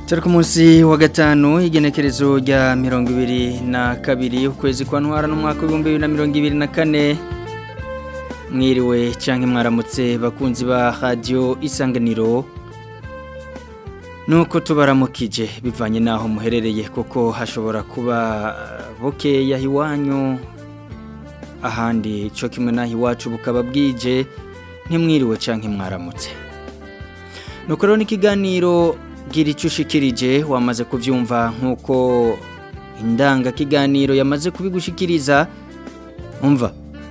turi ku munsi wa gatanu igenekerezo rya mirongo ibiri na kabiri ukwezi kwa ntwara n'umwaka w'ibihumbi bibiri na mirongo ibiri na kane mwiriwe cyangwa mwaramutse bakunzi ba radiyo isanganiro nuko tubaramukije bivanye n'aho muherereye kuko hashobora kuba bukeya iwanyu ahandi cyo kimwe n'aho iwacu bukaba bwije ntimwiriwe cyangwa mwaramutse nuko rero n'ikiganiro gira icyo ushikirije wamaze kubyumva nk'uko indangakiganiro yamaze kubigushikiriza umva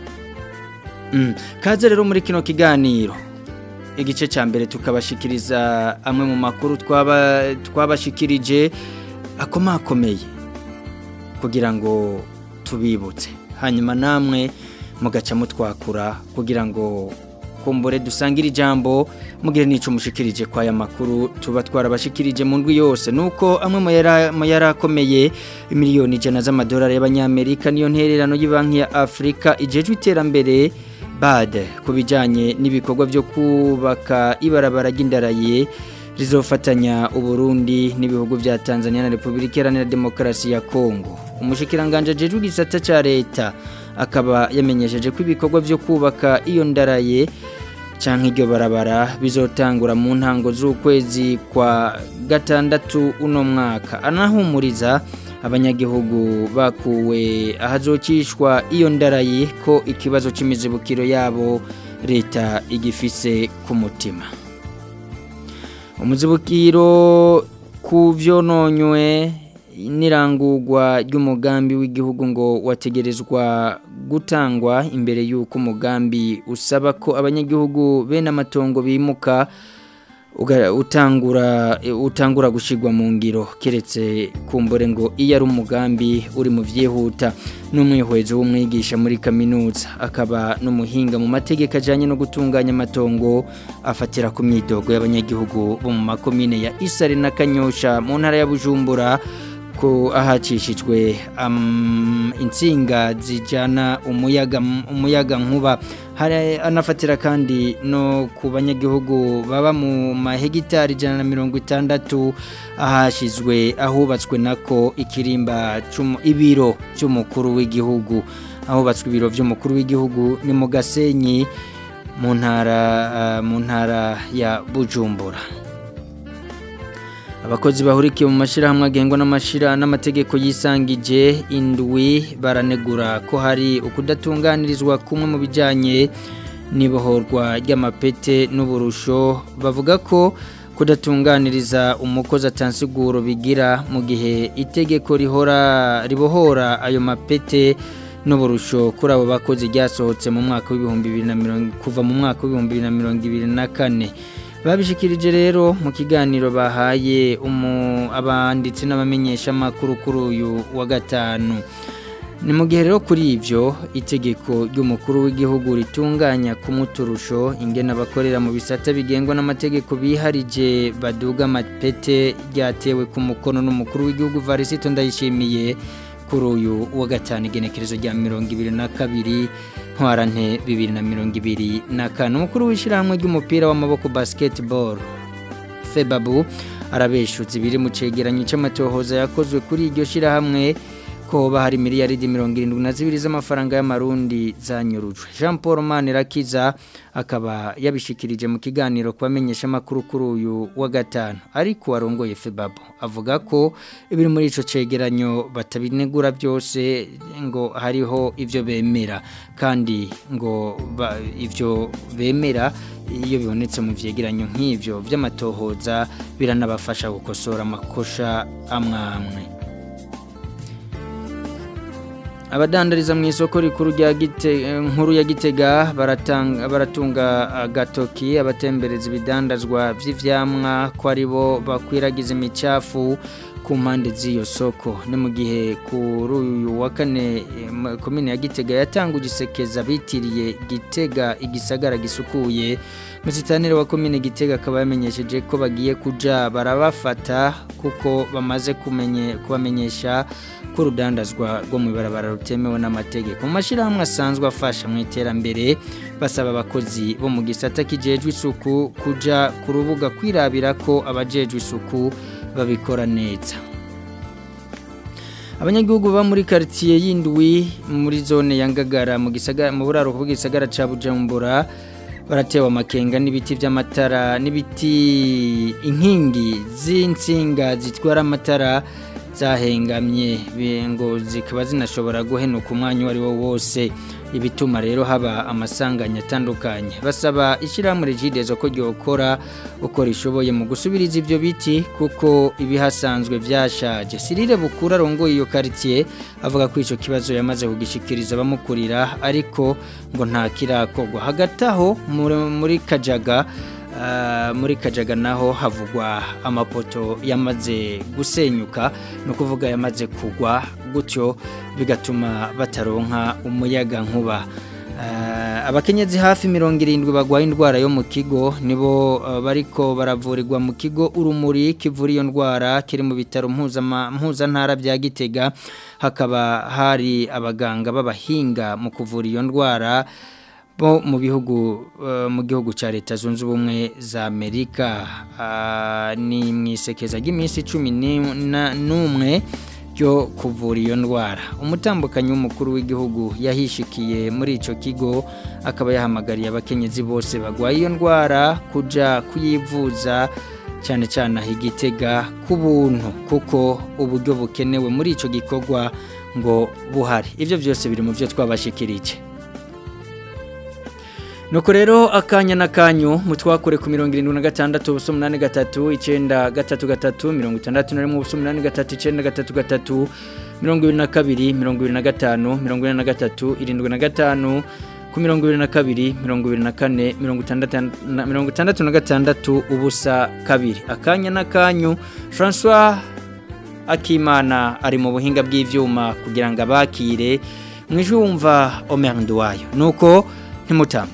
kaze rero muri kino kiganiro igice cya mbere tukabashikiriza amwe mu makuru twabashikirije akomakomeye kugira ngo tubibutse hanyuma namwe mugaca mutwakura kugira ngo kumbure dusangire ijambo mugire n'icyo mushikirije kwa aya makuru tuba twarabashikirije mu ndwi yose nuko amwe mu yari akomeye miliyoni ijana z'amadolari y'abanyamerika niyo ntererano y'Ibanki ya afurika igejwe iterambere bade ku bijyanye n'ibikorwa byo kubaka ibarabara ry'indaraye rizofatanya uburundi n'ibihugu bya tanzania na repubulika iharanira demokarasi ya kongo umushikiranganje ajejwe igisata cya leta akaba yamenyesheje ko ibikorwa byo kubaka iyo ndaraye cyangwa iryo barabara bizotangura mu ntango z'ukwezi kwa gatandatu uno mwaka anahumuriza abanyagihugu bakuwe ahazokishwa iyo ndaraye ko ikibazo cy'imizibukiro yabo leta igifise ku mutima umuzibukiro ku byononywe n'irangurwa ry'umugambi w'igihugu ngo wategerezwa gutangwa imbere y'uko umugambi usaba ko abanyagihugu bene amatongo bimuka utangura utangura gushyirwa mu ngiro keretse kumbure ngo iyo ari umugambi uri mu byihuta n'umwihwezo w'umwigisha muri kaminuza akaba n'umuhinga mu mategeko ajyanye no gutunganya amatongo afatira ku myidogo y'abanyagihugu bo mu makomine ya isari na kanyosha mu ntara ya bujumbura ko ahacishijwe insinga zijyana umuyaga umuyaga nkuba hari anafatira kandi no ku banyagihugu baba mu mahegitari ijana na mirongo itandatu ahashyizwe ahubatswe nako ikirimba ibiro cy'umukuru w'igihugu ahubatswe ibiro by'umukuru w'igihugu ni mu gasenyi mu ntara mu ntara ya bujumbura abakozi bahurikiye mu mashyirahamwe agengwa n'amategeko yisangije indwi baranegura ko hari ukudatunganirizwa kumwe mu bijyanye n'ibohorwa ry'amapete n'uburusho bavuga ko kudatunganiriza umukozi atansiguro bigira mu gihe itegeko rihora ribohora ayo mapete n'uburusho kuri abo bakozi ryasohotse mu mwaka w'ibihumbi bibiri na mirongo kuva mu mwaka w'ibihumbi bibiri na mirongo ibiri na kane babishikirije rero mu kiganiro bahaye abanditsi n'abamenyeshamakuru kuri uyu wa gatanu ni mu gihe rero kuri ibyo itegeko ry'umukuru w'igihugu ritunganya ku muturusho ingena abakorera mu bisata bigengwa n'amategeko biharije baduga amapete ryatewe ku mukono n'umukuru w'igihugu varisito ndayishimiye kuri uyu wa gatanu igenekerezo rya mirongo ibiri na kabiri ntwarante bibiri na mirongo ibiri na kane umukuru w'ishyirahamwe ry'umupira w'amaboko basiketiboro febabu arabeshutse ibiri mu cyegeranyo cy'amatohoza yakozwe kuri iryo shyirahamwe ko hari miliyaridi mirongo irindwi na zibiri z'amafaranga y'amarundi zanyurujwe jean paul manirakiza akaba yabishikirije mu kiganiro ku bamenyeshamakuru kuri uyu wa gatanu ariko warongoye febabu avuga ko ibiri muri icyo cyegeranyo batabinegura byose ngo hariho ibyo bemera kandi ngo ibyo bemera iyo bibonetse mu byegeranyo nk'ibyo by'amatohoza biranabafasha gukosora amakosha amwe amwe abadandariza mu isoko rikuru rya nkuru ya gitega baratunga agatoki abatembereza ibidandazwa by'ibyamwa ko ari bo bakwiragiza imicafu ku mpande z'iyo soko ni mu gihe kuri uyu wa kane komine ya gitega yatanga ugisekeza bitiriye gitega igisagara gisukuye musitanire wa komine gitega akaba yamenyesheje ko bagiye kuja barabafata kuko bamaze kumenye kubamenyesha ko urudandazwa rwo mu ibarabara rutemewe n'amategeko mu mashyirahamwe asanzwe afasha mu iterambere basaba abakozi bo mu gisata kijejwe isuku kuja ku rubuga kwirabira ko abajejwe isuku babikora neza abanyagihugu baba muri quartier y'indwi muri zone ya Ngagara mu gisagara mu buraro bw'igisagara ca Bujumbura baratewe amakenga n'ibiti by'amatara n'ibiti inkingi z'insinga zitwara amatara zahengamye ngo zikaba zinashobora guhenuka umwanya uwo ari wo wose ibituma rero haba amasanganya atandukanye basaba ishyirahamwe rigidezo ko ryokora uko rishoboye mu gusubiriza ibyo biti kuko ibihasanzwe byashaje sirire bukura arongoye iyo karitsiye avuga ko icyo kibazo yamaze kugishikiriza abamukurira ariko ngo nta kirakorwa hagati aho muri kajaga muri kajaga naho havugwa amapoto yamaze gusenyuka ni ukuvuga yamaze kugwa gutyo bigatuma bataronka umuyaga nkuba abakenyezi hafi mirongo irindwi barwaye indwara yo mu kigo nibo bariko baravurirwa mu kigo urumuri kivura iyo ndwara kiri mu bitaro mpuzantara bya gitega hakaba hari abaganga b'abahinga mu kuvura iyo ndwara bo mu bihugu mu gihugu cya leta zunze ubumwe za amerika ni mu isekeza ry'iminsi cumi n'umwe ryo kuvura iyo ndwara umutambukanyi w'umukuru w'igihugu yahishikiye muri icyo kigo akaba yahamagariye abakenyezi bose barwaye iyo ndwara kujya kuyivuza cyane cyane aho igitega ku buntu kuko uburyo bukenewe muri icyo gikorwa ngo buhari ibyo byose biri mu byo twabashikirije nuko rero akanya n'akanyu mutwakure ku mirongo irindwi na gatandatu ubuso umunani gatatu icyenda gatatu gatatu mirongo itandatu na rimwe ubuso umunani gatatu icyenda gatatu gatatu mirongo ibiri na kabiri mirongo ibiri na gatanu mirongo ine na gatatu irindwi na gatanu ku mirongo ibiri na kabiri mirongo ibiri na kane mirongo itandatu na gatandatu ubusa kabiri akanya n'akanyu francois akimana ari mu buhinga bw'ibyuma kugira ngo abakire mu ijwi wumva omerinde wayo nuko ntimutangwe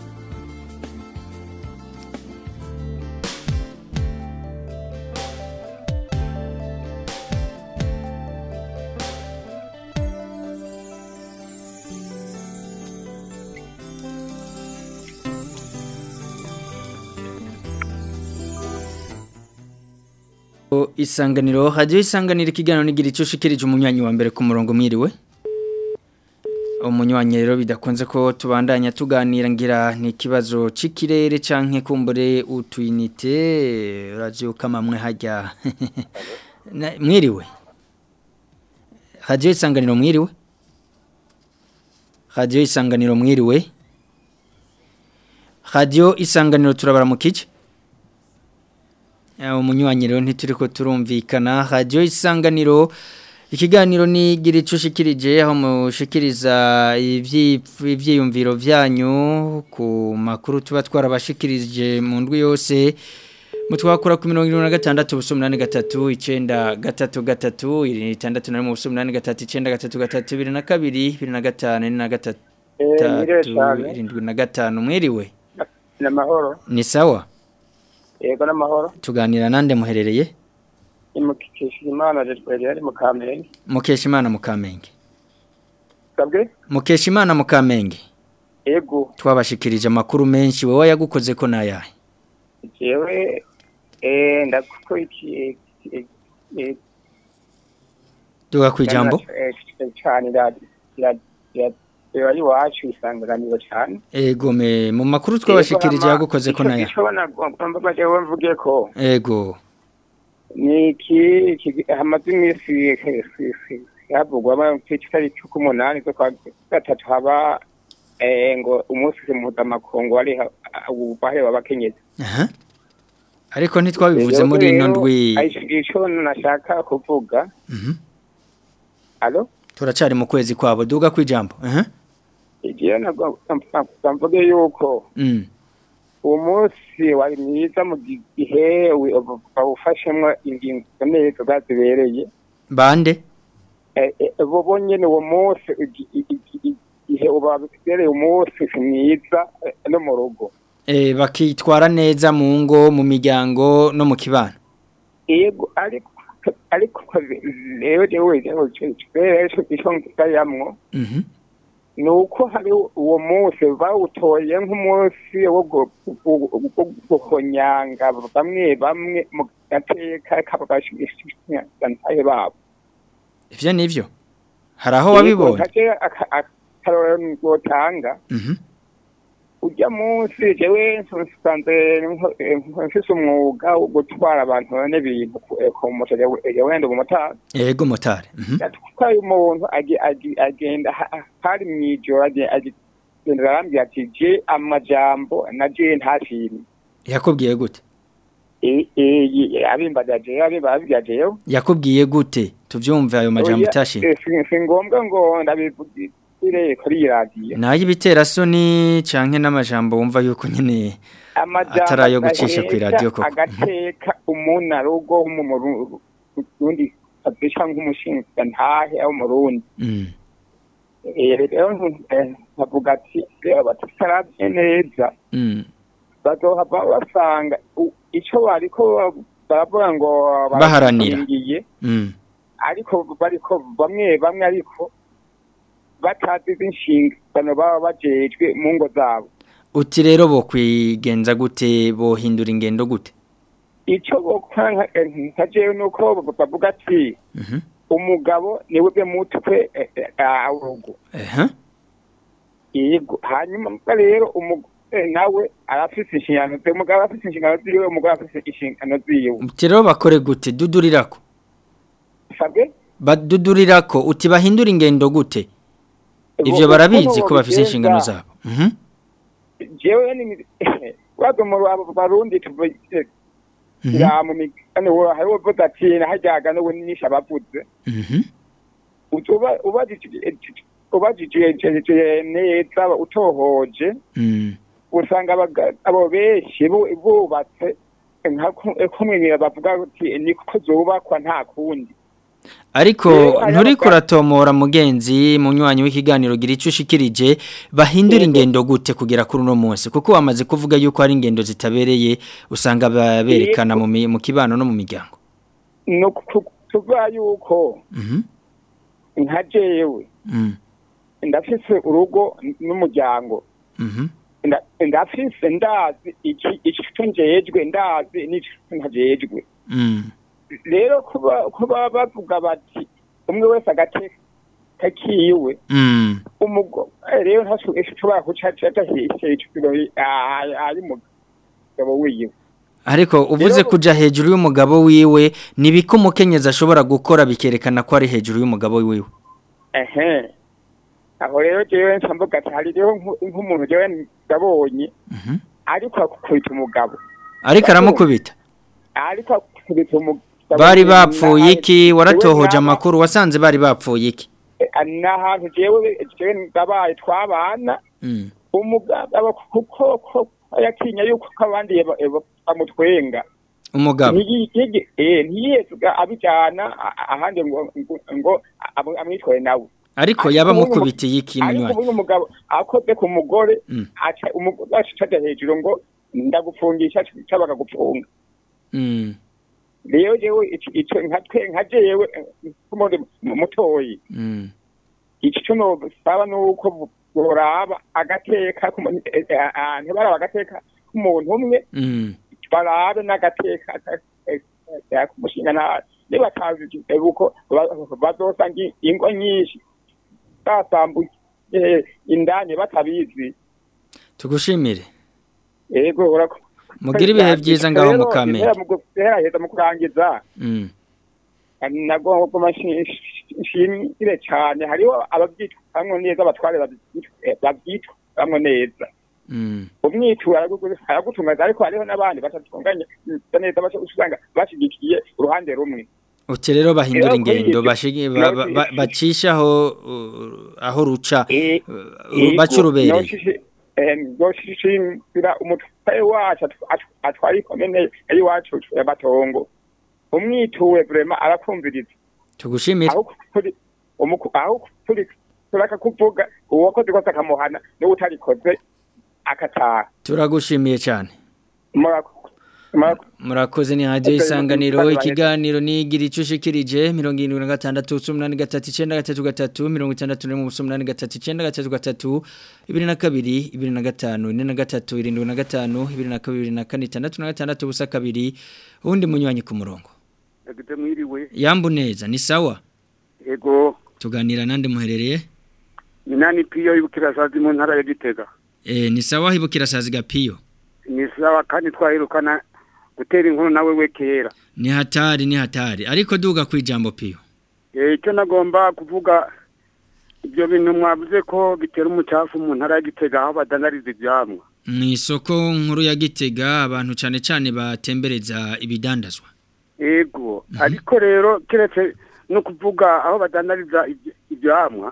isanganiro hajyaho isanganiro ikiganiro n'igira icyo ushikirije umunywanyi wa mbere ku murongo mwiriwe umunywanyi rero bidakunze ko tubandanya tuganira ngira ni ikibazo cy'ikirere cyangwa kumbure utuyinite urabyuka mamwe hajya mwiriwe hajyaho isanganiro mwiriwe hajyaho isanganiro mwiriwe hajyaho isanganiro turabara mu kice umunywanyi rero ntituri ko turumvikana radiyo isanganiro ikiganiro ni gira icyo ushikirije aho mushikiriza ibyiyumviro byanyu ku makuru tuba twarabashikirije mu ndwi yose mutwakura ku mirongo irindwi na gatandatu ubuso umunani gatatu icyenda gatatu gatatu itandatu na rimwe ubuso umunani gatatu icyenda gatatu gatatu bibiri na kabiri bibiri na gatanu na gatatu irindwi na gatanu mwiriwe ni amahoro ni sawa yego n'amahoro tuganira nande muherereye Mukeshimana Jesweli mu Kamenge Mukeshimana mu Kamenge Sabwe Mukeshimana mu Kamenge Yego twabashikirije amakuru menshi wowe yagukoze ko nayahe Jewe eh ndakuko iki Duga kwijambo cyane ya ya iwacu isanganiro cyane ego me mu makuru twabashikirije yagukoze ko nayahe Icyo nagomba jewe mvuge ko ego ni iki hamaze iminsi havugwamo kitari cy'umunani zo kwa gatatu haba ngo umunsi mpuzamakungu wari ubaheba abakenyezi aha ariko ntitwabivuze muri ino ndwi icyo nashaka kuvuga alo turacari mu kwezi kwabo duga kwijambo aha igihe mvuge yuko uwo munsi wari mwiza mu gihe bawufashemo ingingo neza zazibereye bande bo nyine uwo munsi igihe babereye umunsi mwiza no mu rugo bakitwara neza mu ngo mu miryango no mu kibano yego ariko ariko rero rero rero icyo ngayamwo ni uko hari uwo munsi bawutoye nk'umunsi wo guhonyanga bamwe bamwe gateka k'abashingantahe babo ivyo nivyo hari aho wabibonye akarorero ngotanga Mhm. ujya munsi jewe nsanze mfise umwuga wo gutwara abantu n'ibintu ku ku moto jewe wenda umumotari yego motari Mhm. yatwaye umuntu agi- agi- agenda ha- hari mw'ijoro agi- agenda arambwira ati je amajambo na je ntashimye yakubwiye gute E- e- abimbaza jewe abimbaza jewe yakubwiye gute tuvyumve ayo majambo Oya, utashimye eh, si- si ngombwa ngo ndabivugire kuri iyi radiyo nayo ibiterasoni canke n'amajambo wumva yuko nyene Atari ayo gucisha kw'iradiyo koko. agateka umunarugo w'umurundi adusha nk'umushinga ntahe w'umurundi Mm. Eh, rero eh, nkavuga ati rero bataravye neza Mm. bazohava basanga u- ico bariko baravuga ngo Baharanira. barakingiye, Mm. ariko bariko bamwe bamwe ariko batazi inshingano baba bajejwe mu ngo zabo uti rero bo kwigenza gute bohindura ingendo gute ico bokora nka- nka jewe nuko bavuga ati Mhm. umugabo niwe bwe mutwe eh, eh, ah, w'urugo Ehe. yego hanyuma mbwa rero umugore nawe arafise inshingano ziwe umugabo arafise inshingano ziwe umugore arafise inshingano ziwe uti rero bakore gute dudurirako sabwe badudurirako uti bahindura ingendo gute ivyo barabizi ko bafise inshingano zabo Mhm. jewe ni wazo mu rwabo barundi tuvuye Mhm. ya mu migani wo hariho vuga ati nahajyaga no nisha bavuze Mhm. uba ubajije ubajije neza utohoje Mm. usanga abaga- abo benshi bu- bubatse nka ku- kumwe bavuga ati niko zubakwa nta kundi ariko Rero aya nturiko maga- uratomora mugenzi munywanyi w'ikiganiro gira ico ushikirije bahindura Yego. ingendo gute kugera kuri uno munsi kuko wamaze kuvuga yuko hari ingendo zitabereye usanga ba- berekana mu mi- mu kibano no mu miryango no tuvuga yuko Mhm. nka jewe Mm. ndafise urugo n- n'umuryango Mhm. nda- ndafise ndazi iki ico njejwe ndazi n'ico ntajejwe Mm. rero kuba kuba bavuga bati umwe wese agateka kiwe Mm. umugo rero ntashobora guca hejuru ari umugabo wiwe ariko uvuze Rero- kuja hejuru y'umugabo wiwe nibiko umukenyezi ashobora gukora bikerekana ko ari hejuru y'umugabo wiwe ehe aho rero jewe nshamvuga ati hari rero nku- nk'umuntu jewe ndabonye Mhm. ariko akubita umugabo ariko aramukubita ariko akubita umugabo bari bapfuye iki Jewe waratohoje naba- amakuru wasanze bari bapfuye iki eh, n'ahantu jewe jewe ndabaye twabana Mm. umugabo kuko ko yatinya yuko ko abandi ba- ba- bamutwenga umugabo ntiyige eh ntiyezga abijana a- ahandi ngo ngo- ngo amu- amwitwaye nawe ariko ariko yaba uyu mu- mukubitiye iki ariko munywanyi uyu mugabo akoze ku mugore Mm. aca umugore acaja hejuru ngo ndagufungisha cabaga gufunga Mm. rero jewe ico ico nka twe nka jewe kumundi mutoyi Mm. ico co nosaba nuko boraba agateka kumu- eh, eh, ah, ntibaraba agateka k'umuntu umwe Mm. barabe n'agateka kumushinga nta nibatazi uko bazosanga ingo nyinshi basambuye eh, indani batabizi tugushimire yego urako mugire ibihe byiza ngaho mu kamenge muheraheza mu kurangiza Mm. nagomba nshimire cyane hariho ababyitwamwo neza abatware babyitwamwo neza Mm. umwitura aragutungaza ariko hariho n'abandi batatunganya neza baca usanga bashigikiye uruhande rumwe uti rero bahindura Rero ingendo kuri bashigi- ba- ba- ba- bacishaho uh, aho ruca Eh, uh, baca urubereye noshishimira umutwaye wacu atu- atu- atwara ikomene y'iwacu y'amatongo umwituwe vrema arakumviriza tugushimire aho kuri umuku- aho kuri turaka kuvuga uwakoze kose akamuhana niwe utarikoze akataha turagushimiye cyane murako murakoze ni hadiyo isanganiro ikiganiro nigira icyo ushikirije mirongo irindwi na gatandatu umunani gatatu icyenda gatatu gatatu mirongo itandatu n'imwe umunani gatatu icyenda gatatu gatatu ibiri na kabiri ibiri na gatanu ine na gatatu irindwi na gatanu ibiri na kabiri na kane itandatu na gatandatu ubusa kabiri ubundi munywanyi ku murongo yambu neza ni sawa yego tuganira nande muherereye ni nani piyo y'ubukirasazi mu ntara ya gitega eh ni sawa hibukirasazi gapiyo ni sawa kandi twahirukana gutera inkuru nawe we kera ni hatari ni hatari ariko duga ku ijambo piyo eh icyo nagomba kuvuga ibyo bintu mwavuze ko bitera umucafu mu ntara ya gitega aho badanariza ibyamwa mu isoko nkuru ya gitega abantu cyane cyane batembereza ibidandazwa yego ariko rero keretse no kuvuga aho badandariza ibyamwa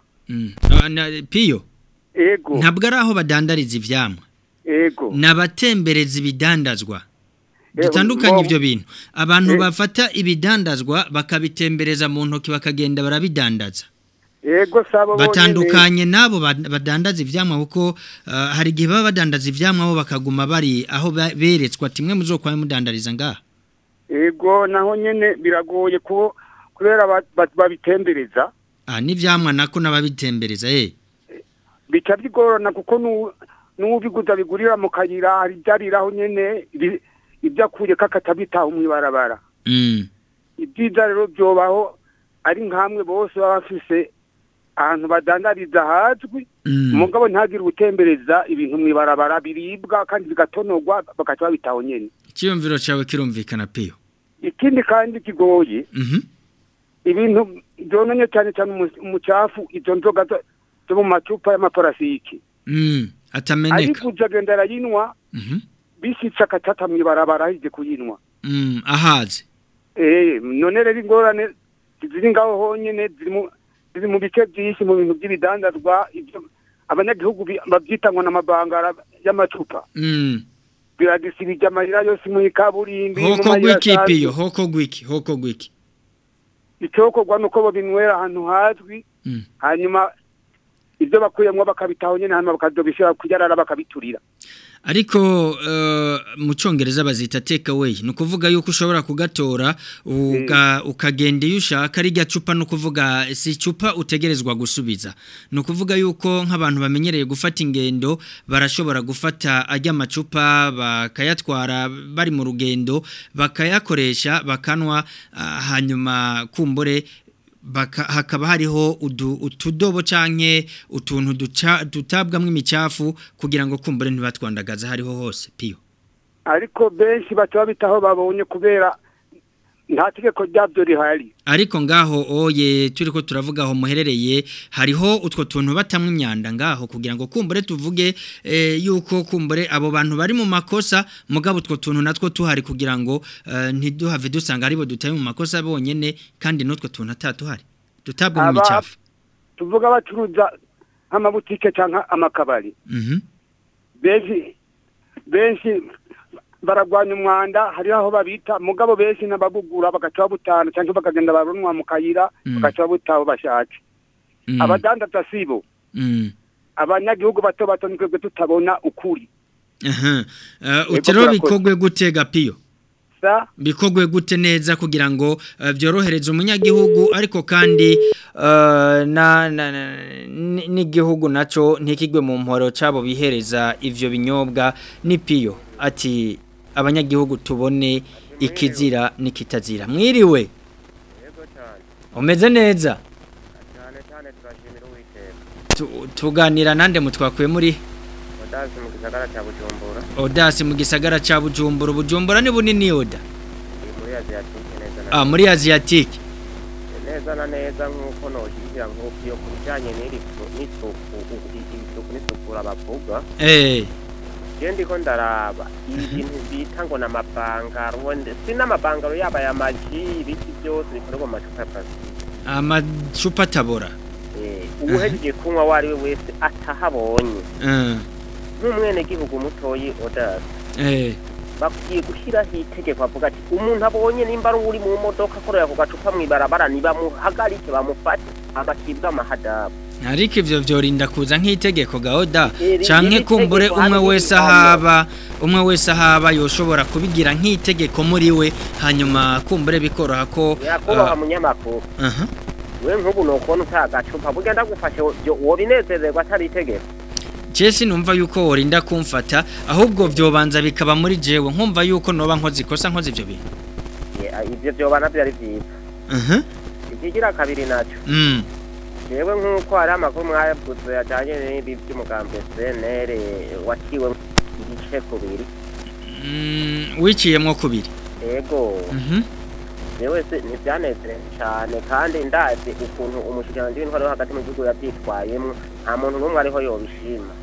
piyo yego ntabwo ari aho badandariza ibyamwa yego ni abatembereza ibidandazwa dutandukanye ibyo bintu abantu bafata ibidandazwa bakabitembereza mu ntoki bakagenda barabidandaza yego sabo batandukanye nabo badandaza ivyamwa kuko hari igihe baba badandaza ivyamwa bo bakaguma bari aho beretswa timwe muzokwaye mudandariza ngaha yego naho nyene biragoye ko kubera babitembereza ah n'ivyamwa nako nababitembereza eh bica bigorana kuko n'ubiguza bigurira mu kayira hari byariraho nyene ibyo akuye kakatabitaho mu ibarabara ibyiza rero byobaho ari nkamwe bose baba bafise ahantu badandariza hazwi umugabo ntagire ubutembereza ibintu mu ibarabara biribwa kandi bigatonorwa bagaca babitaho nyene icyiyumviro cyawe kirumvikana piyo ikindi kandi kigoye ibintu byononye cyane cyane umucafu izo nzoga zo mu macupa y'amaparasiki atameneka ariko ujya agenda arayinwa bisitse akatata mu ibarabara ahije kuyinwa ahaze none rero ingorane ziri ngaho honyine ziri mu bice byinshi mu bintu by'ibidandazwa abanyagihugu babyita ngo n'amabangara y'amacupa biragisibije amarira yose mu ikaburimbi hoko gwiki piyo hoko gwiki hoko gwiki icyokorwa ni uko babinywera ahantu hazwi hanyuma ibyo bakuyemo bakabitaho nyine hanyuma bakazobishyira kuyarara bakabiturira ariko mu cyongereza bazita take away ni ukuvuga yuko ushobora kugatora ukagenda iyo ushaka ari rya cupa ni ukuvuga si icupa utegerezwa gusubiza ni ukuvuga yuko nk'abantu bamenyereye gufata ingendo barashobora gufata ajya amacupa bakayatwara bari mu rugendo bakayakoresha bakanwa hanyuma kumbure hakaba hariho utudobo canke utuntu dutabwamo imicafu kugira ngo kumbure ntibatwandagaza hariho hose piyo ariko benshi baca babitaho babonye kubera nta tegeko ryabyo rihari ariko ngaho oye turi ko turavuga aho muherereye hariho utwo tuntu batamwe imyanda ngaho kugira ngo kumbure tuvuge yuko kumbure abo bantu bari mu makosa mugabo utwo tuntu natwo tuhari kugira ngo ntiduhave dusanga aribo dutaye mu makosa bonyine kandi n'utwo tuntu atatuhari dutabwa mu micafu tuvuga bacuruza nk'amabutike cyangwa amakabari benshi benshi baragwanya umwanda hariho aho babita mugabo benshi n'ababugura bagaca babutana cyangwa bakagenda barunwa mu kayira bagaca babutaho bashatse abadandaza sibo abanyagihugu bato bato twebwe tutabona ukuri utero bikogwe gute gapiyo bikogwe gute neza kugira ngo byorohereze umunyagihugu ariko kandi n'igihugu nacyo ntikigwe mu mporo cyabo bihereza ibyo binyobwa n'ipiyo ati abanyagihugu tubone ikizira n'ikitazira mwiriwe umeze neza tuganira nande mutwakuye muri odasi mu gisagara cya bujumbura odasi mu gisagara cya bujumbura bujumbura ni bunini oda muri aziyatike neza na ah muri aziyatike neza na neza nk'uko nogira nk'uko iyo ku bijyanye n'isuku isuku n'isukura bavuga eh Jendi ko ndaraba ibintu bita ngo namabangaro si n'amabangaro yaba ya maji ibiki byose bikorerwa mu macupa ya plastique amacupa tabora eh ubuhejeje kunywa wari we wese atahabonye eh nk'umwene gihugu mutoyi odasi eh bakwiye gushyiraho itegeko avuga ati umuntu abonye nimba ari uri mu modoka akorera ku gacupa mu ibarabara nibamuhagarike bamufate agacibwa amahadabu ariko ivyo vyorinda kuza nk'itegeko gaoda Iri- canke iri kumbure tegeko umwe hano wese hano. ahaba umwe wese ahaba yoshobora kubigira nk'itegeko muri we hanyuma kumbure bikoroha ko yakubaha munyamakuru uh, aha we nk'ubu nokubona utagacupa burya ndagufashe byo- wobinezererwa atari itegeko Jesi numva yuko worinda kumfata ahubwo vyobanza bikaba muri jewe nkumva yuko noba nkoze ikosa nkoze ivyo bintu Ye- a- ivyo vyoba navyo ari vyiza aha ikigira kabiri naco mm jewe nk'uko hari amakuru mwayavuze ajanye n'ibi vy'umugambi CNL waciwe igice kubiri Mm, wiciyemwo kubiri ego mhm jewe se ntivyanezere cane kandi ndazi ukuntu umushikiranganji w'intwaro yo hagati mu gihugu yavyitwayemwo nta muntu n'umwe ariho yobishima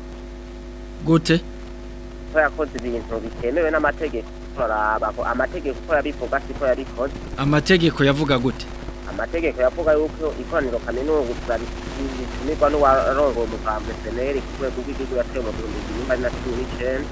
gute ko yakoze ibintu bitemewe n'amategeko turaraba ko amategeko uko yabivuga siko yabikoze amategeko yavuga gute amategeko yavuga yuko ikoraniro kaminuza ritumirwa n'uwarongoye umugambi seneri ku rwego rw'igihugu yatewe mu bihumbi bibiri na na cumi n'icenda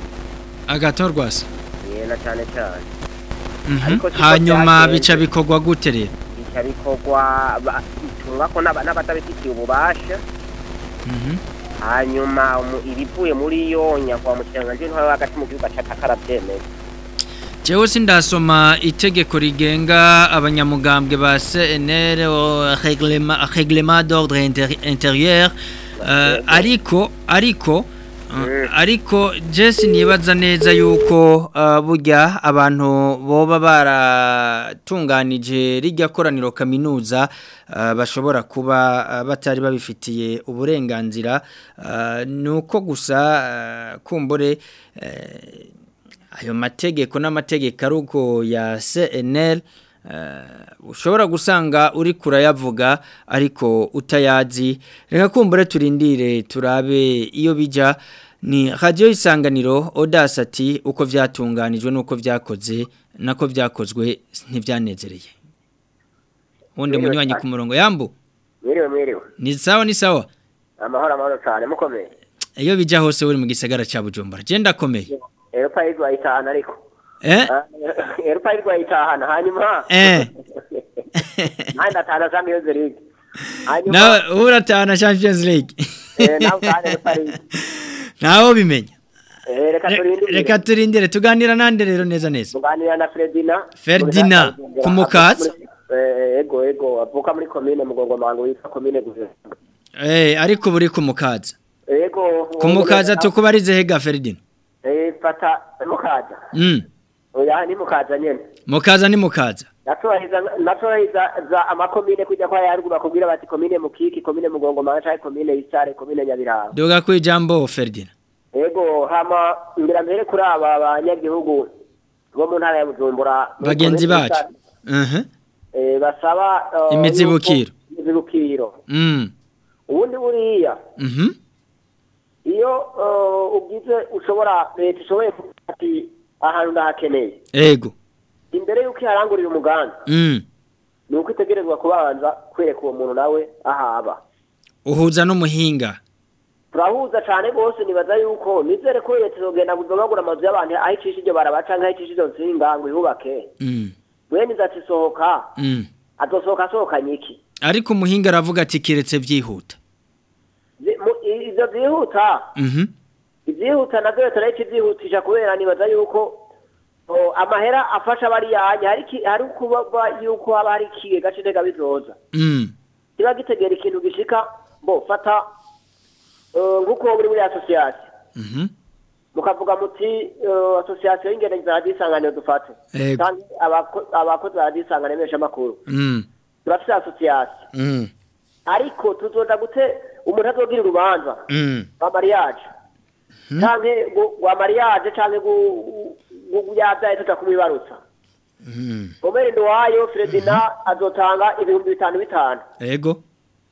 agatorwasa ye na cane cane mhm Ariko siko hanyuma vyagenze. bica bikorwa gute rero bica bikorwa ba- bitumwa ko n'aba- n'abatabifitiye ububasha mhm hanyuma umu- ibivuye muri yo nyakwa mushikiranganji w'intwaro yo hagati mu gihugu aca akaravyemeza Jewe sindasoma itegeko rigenga abanyamugambwe ba CNR au règlement règlement d'ordre inter- intérieur uh, ariko ariko uh, Mm. ariko Jesse nibaza neza yuko uh, burya abantu boba baratunganije rijya koraniro kaminuza uh, bashobora kuba uh, batari babifitiye uburenganzira uh, nuko gusa uh, kumbure uh, ayo mategeko n'amategeko ari uko ya CNL uh, ushobora gusanga uri kurayavuga ariko utayazi reka kumbure turindire turabe iyo bija ni radio isanganiro odasati uko vyatunganijwe nuko vyakoze nako vyakozwe ntivyanezereye wundi Mwiriwe munywanyi cyane. ku murongo yambu mwiriwe mwiriwe ni sawa ni sawa amahoro amahoro cane mukomeye iyo bija hose uri mu gisagara ca Bujumbura je ndakomeye eropa yirwaye itahana ariko eh eropa yirwaye itahana hanyuma eh nanjye ndatahana champions league hanyuma nawe uratahana Champions League eh, nawe utahana eropa league nawe bimenya Eh, reka Re- turindire reka turindire tuganira nande rero neza neza tuganira na Ferdina Ferdinand, Kumukaza. Eh, ego ego avuka muri komine mugongo mango witwa komine guverinoma eh ariko buri kumukaza ego kumukaza tukubarize hega Ferdinand eh fata mukaza mm oya ni mukaza nyene mukaza ni mukaza naturahiza naturahiza za amakomine kujya kwa yaruguru bakubwira bati komine mukiki komine mugongo mango cyangwa komine isare komine nyabiranga doga ku ijambo Ferdinand ego hama mbere mbere kuri aba banyagihugu bo mu ntara ya Bujumbura muri bagenzi komine bacu Isare, mhm eh, basaba eh, Imizibukiro. yuko- imizibukiro mm ubundi buriya mhm iyo eh, ugize ushobora leta ishoboye kuvuga ati ahantu ndahakeneye ego imbere y'uko iharangurira umugambi mm ni uko itegerezwa kubanza kwereka uwo muntu nawe ahaba uhuza n'umuhinga turahuza cyane rwose nibaza yuko nizere ko leta izogenda bagura amazu y'abantu aho icisha iryo barabaca cyangwa aho icisha izo nsinga ngo ihubake mm mwene izo ati sohoka mm azosohoka asohokanye iki ariko umuhinga aravuga ati kiretse byihuta Zi- mu- i- ivyo vyihuta mhm ivyihuta navyo leta nayo ikivyihutisha kubera nibaza yuko o, amahera afasha bariyanya hari iki- hari kuba yuko haba hari ikigega c'intega bizoza mm kiba gitegera ikintu gishika bo fata eh, nk'uko muri muri asosiyasiyo mhm mukavuga muti eh, asosiyasiyo y'ingenzi za radiyo isanganiro dufate Ego. kandi abako- abakozi ba radiyo isanganiro meshamakuru mm turafise asosiyasiyo mm ariko tuzoja gute umuntu azogira urubanza mm rwa mariage canke gu- rwa mariage canke gu- gu- yavyaye tuja kumwibarutsa mm omeri nduwayo fredina azotanga ibihumbi bitanu bitanu ego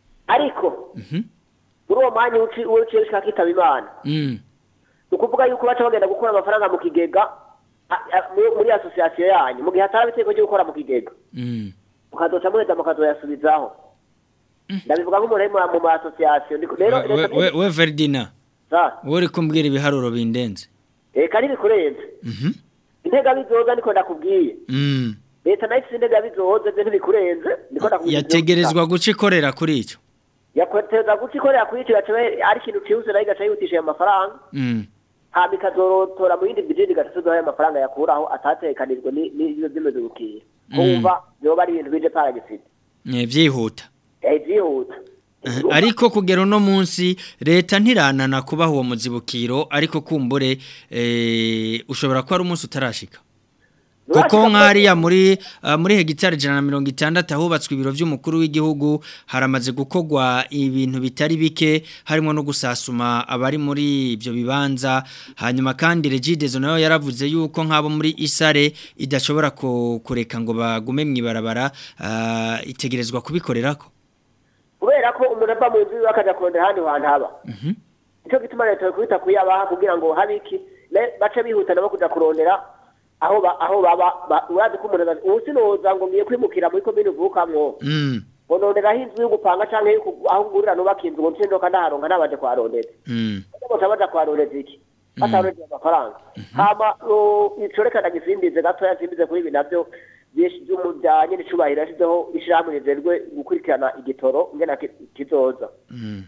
ariko mhm muri uwo mwanya uci- uciye ushika kitaba imana mm ni ukuvuga yuko baca bagenda gukura amafaranga mu kigega a- a- muri- muri asosiyasiyo yanyu mu gihe hatari itegeko ryo gukora mu kigega mm mukazoca muheza mukazoyasubizaho ndabivuga nk'umuntu ari mu- mu ma asosiyasiyo Ndiko- rero we reka we- we Ferdinand sa wowe uri kumbwira ibiharuro bindenze reka ntibikurenze mhm intega bizoza niko ndakubwiye mm leta nayo ifite intega bizoza byo ntibikurenze niko ndakubwiye yategerezwa guca ikorera kuri icyo yakweteza guca ikorera kuri icyo gace ari ikintu cihuse nayo igaca yihutisha ayo mafaranga Mm. hama ikazorotora mu yindi bijini igatuzuzaho ayo mafaranga yakuraho atatekanijwe ni- n'ivyo vy'imizi gukira kumva vyoba ari ibintu bije paragisida Eh, vyihuta vyihuta Eh, ariko kugera uno munsi leta ntiranana kubaha uwo muzibukiro ariko kumbure eh, ushobora ko ari umunsi utarashika kuko nk'ariya muri ah, muri hegitari ijana na mirongo itandatu ahubatswe ibiro by'umukuru w'igihugu haramaze gukorwa ibintu bitari bike harimo no gusasuma abari muri ibyo bibanza hanyuma kandi regidezo nayo yaravuze yuko nk'abo muri isare idashobora ku- kureka ngo bagume mu ibarabara ah, itegerezwa kubikorerako kubera ko umuntu ava mu nzu iwe akaja kurondera ahandi hantu haba nico gituma leta yokwita kuyabaha kugira ngo habe iki ne- bace bihuta nabo kuja kurondera aho ba- aho baba ba- urazi ko umuntu aza- ubu sinoza ngo ngiye kwimukira muri komine uvukamwo Mm, ngo nonderaho inzu yo gupanga canke yo ku- aho ngurira nubaka inzu ngo nce ndoka ndaharonka nabaje kuharondeza mm, baca baja kuharondeza iki batarondeza amafaranga hama uh, ico reka ndagisimbize gatoya simbize kuri ibi navyo byinshi by'umujanye n'icubahiro yashizeho ishirahamwe rijejwe gukurikirana igitoro ngena ki- kizoza mm,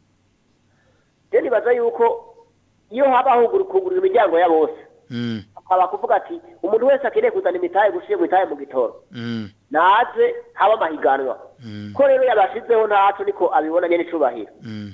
rero nibaza yuko iyo habaho kugurira imiryango ya bose mm, akaba kuvuga ati umuntu wese akeneye kuzana imitahe gushiye mu itahe mu gitoro mm, naze haba amahiganwa mm, ko rero yabashizeho ntaco niko abibona nyene icubahiro mm,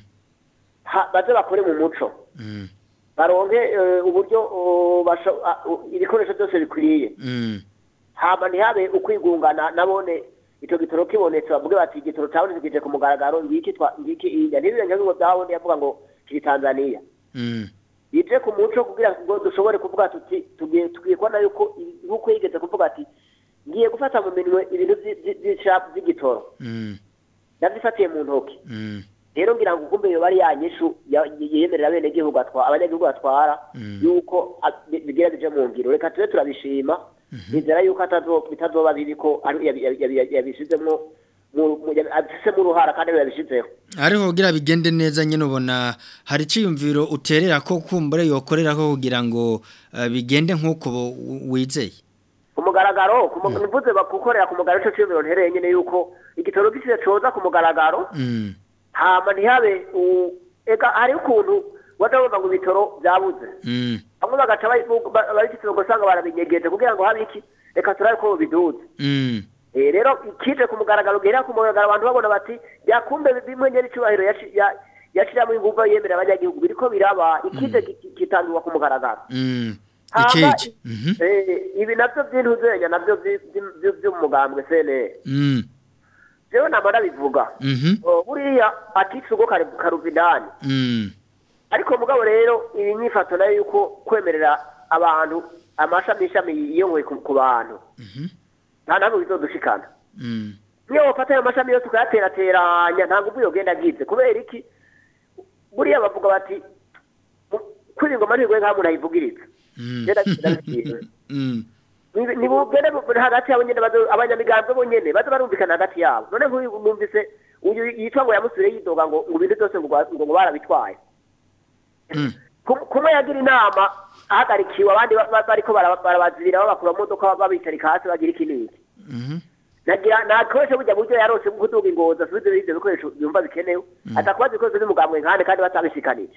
Ha- baze bakore mu muco mm, baronke eh, uburyo uh, basho- ah, uh, ibikoresho byose bikwiye mm. hama ntihabe ukwigungana nabone ico gitoro kibonetse bavuge bati igitoro cabonetse kije ku mugaragaro ngiki twa ngiki iya ntibirenge ngo byabone yavuga ngo kiri Tanzania Mm, bije ku muco kugira ngo dushobore kuvuga tuti tugiye tugiye kubona yuko nkuko yigeze kuvuga ati ngiye gufata mu minwe ibintu vyi- vyi- vy'isha- vy'igitoro mm, ndavyifatiye mu ntoki mm, rero ngira ngo kumbe yoba ari ya nyishu ya- yemerera bene gihugu atwara abanyagihugu batwara Mm. yuko a- bi- bigira bije mu ngiro reka tube turabishima nizera yuko atazo- bitazoba bibi ko ari- yabi- yabi- yabi- yabishizemwo mu- mu- yabi- abifisemo uruhara kandi ariwe yabishizeho ariko kugira bigende neza nyine ubona hari iciyumviro uterera ko kumbure yokorera ko kugira ngo eh, bigende nk'uko bo- wizeye ku mugaragaro ku mu- mvuze bakukorera ku mugaragaro ico ciyumviro ntereye nyene yuko igitoro gisize coza ku mugaragaro Mm, hama ntihabe u- eka hariho ukuntu waja wumva ngo ibitoro vyabuze mm, bamwe bagaca babifite ugasanga barabinyegeje kugira ngo habe iki reka turabe ko biduze mm, Eh, rero ikije ku mugaragaro gera ku mugaragaro abantu babona bati yakumbe bimwe nyene icubahiro yaci- ya- yashiramo inguvu yemerera abanyagihugu biriko biraba ikije ki- kitangirwa ku mugaragaro mm. Hama, ikije Mhm, eh, ibi navyo vy'intuzenya navyo vy- vy- vy- vy'umugambwe CNL mm, jewe nama ndabivuga mhm, Oh, buriya aticugo karuva indani mm, ariko mugabo rero iyi nyifato nayo yuko kwemerera abantu amashami ishami yiyongoye ku ku bantu mhm, nta ntabwo bizodushikana mm, niyo wafata ayo mashami yose ukayaterateranya nta nguvu yogenda agize kubera iki buriya bavuga bati kuri ingoma ntigwe nka muntu ayivugiriza mm, Genda genda mm, Ni- nibugende bu- hagati yabo nyene bazo- abanyamigambwe bonyene baza barumvikana hagati yabo none nk'uyu numvise uyu yitwa ngo yamusubire yidoga ngo ngo ibintu byose ngo gwa- ngo ngo barabitwaye mm, Kum- kumwe yagira inama ahagarikiwe abandi ba- ba- bariko bara- barabazibira babakura mu modoka babitarika hasi bagira iki n'iki mhm, nagira nakoresha burya buryo yarose bwo kuduga ingozi asubize ibyo bikoresho byumva bikenewe atakubaza ibikoresho by'umugambwe nkande kandi batabishikanije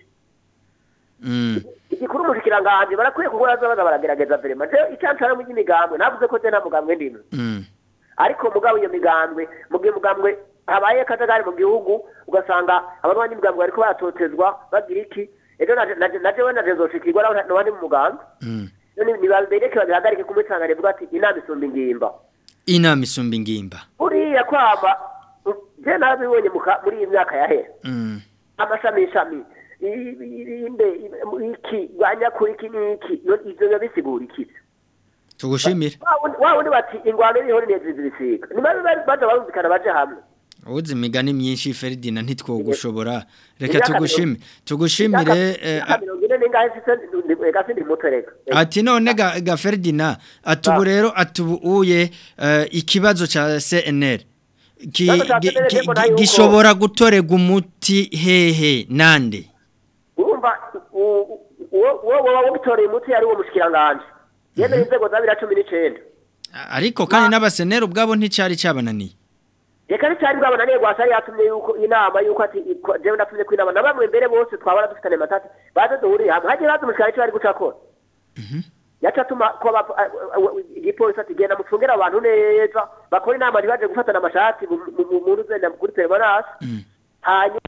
mm, igikuru umushikiranganji barakwiye kuko baza baza baragerageza verema je icyancana mu ry'imigambwe navuze ko je nta mugambwe ndimwe mm, ariko mugabo iyo migambwe mu gihe mugambwe habaye akajagari mu gihugu ugasanga abantu b'imigambwe bariko baratotezwa bagira iki ejo naje naje naje we naje zoshikirwa n'abandi mu mugambwe mm. none nibabereke babihagarike kumwitanga rivuga ati inama isumba ingimba inama isumba ingimba buriya kwama je narabibonye mu ka- muri iyi myaka yahera Mm, amashami ishami irinde iki rwanyakuri iki n'iki no- ivyo biba bisigura iki tugushimire Wa wundi- wa wundi bati ingwano iriho n'inezi zibisiga nibabe baza barumvikana baje hamwe uzi imigani myinshi Ferdinand ntitwogushobora reka Imyaka tugushime tugushimire eh, Imyaka mirongo ine n'ingahe sise ndi- ega sindi muto reka ati none ga, ga Ferdinand atubu rero atubuye uh, ikibazo cha CNL ki, Ikibazo ca gi- CNL gi- mbona gi- yuko- gishobora gutorega umuti hehe nande urumva u- u- uwo uwo woba witoreye umuti yari uwo mushikiranganje yemeye inzego za bibiri na cumi n'icenda ariko kandi n'abaseneri ubwabo nticari cabananiye reka nticyari bwabona niyo gwasari yatumye yuko inama yuko ati iko- jewe natumye ko inama na bamwe mbere bose twabona dufitane matati baze duhurire hamwe hagiye baza umushikari icyo bari guca akora yaca atuma ko aba- a- a- a- igipolisi ati genda mucungere abantu neza bakora inama ntibaje gufatana amashati mu- mu- mu- muntu uzenda kuri permanence hanyuma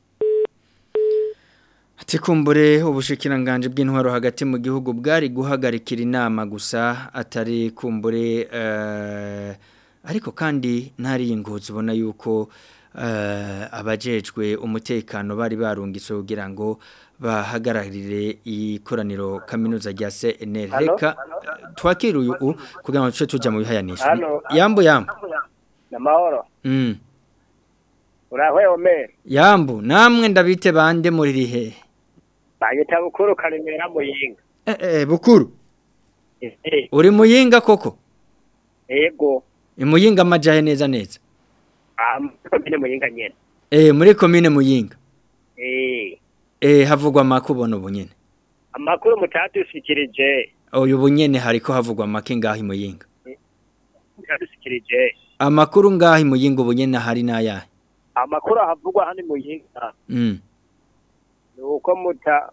Ati kumbure ubushikiranganje bw'intwaro hagati mu gihugu bwari guhagarikira inama gusa atari kumbure eh, ariko kandi ntari ingozi ubona yuko eh, abajejwe umutekano bari barungitse kugira ngo bahagararire ikoraniro kaminuza rya CNL Halo? reka eh, twakire uyu u, kugira ngo tuce tuja mu bihayanisha Halo? yambu yambu namahoro mm. urahwe omeri yambu namwe ndabite bande muri rihe banyita bukuru karemera muyinga eh, eh, bukuru Eh, uri muyinga koko ego imuyinga amajahe neza neza ah, komine muyinga nyene eh muri commune muyinga Eh, eh havugwa makubona ubunyene amakuru mutadushikirije uyu bunyene hariko havugwa make ngahi muyinga mutadushikirije amakuru ngahi muyinga ubunyene hari nayahe amakuru ahavugwa hano muyinga mm ni uko muta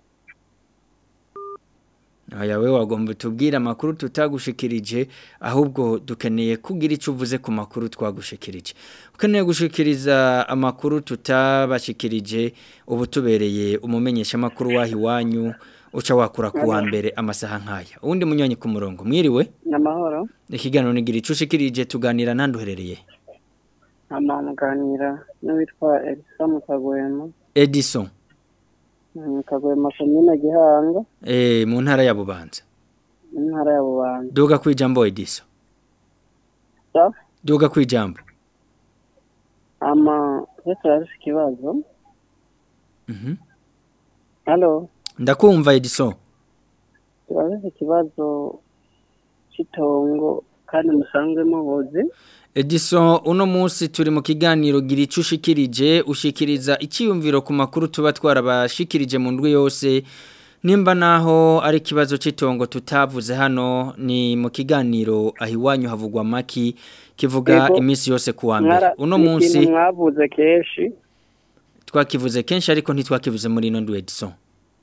aya we wagomba tubwira amakuru tutagushikirije ahubwo dukeneye kugira icyo uvuze ku makuru twagushikirije ukeneye gushikiriza amakuru tutabashikirije ubu tubereye umumenyesha amakuru wahi wanyu uca wakura ku wa mbere amasaha nk'aya uwundi munyonyi ku murongo mwiriwe namahoro ikiganiro nigira icyo ushikirije tuganira ntanduherereye amamuganira n'uwitwa elisa mukagwema edison mukagwema komine gihanga eh mu ntara ya bubanza intara ya bubanza duga kwijambo edison sa duga kwijambo ama twe turafise ikibazo mhm halo ndakumva edison turafise ikibazo c'itongo kandi musanzwe mubuzi Edison uno munsi turi mu kiganiro gira icyo ushikirije ushikiriza icyiyumviro ku makuru tuba twarabashikirije mu ndwi yose nimba naho ari ikibazo cy'itongo tutavuze hano ni mu kiganiro aho iwanyu havugwa amaki kivuga Yego. iminsi yose ku wa mbere Mwara- uno ni munsi ikintu mwavuze kenshi twakivuze kenshi ariko ntitwakivuze muri ino ndwi Edison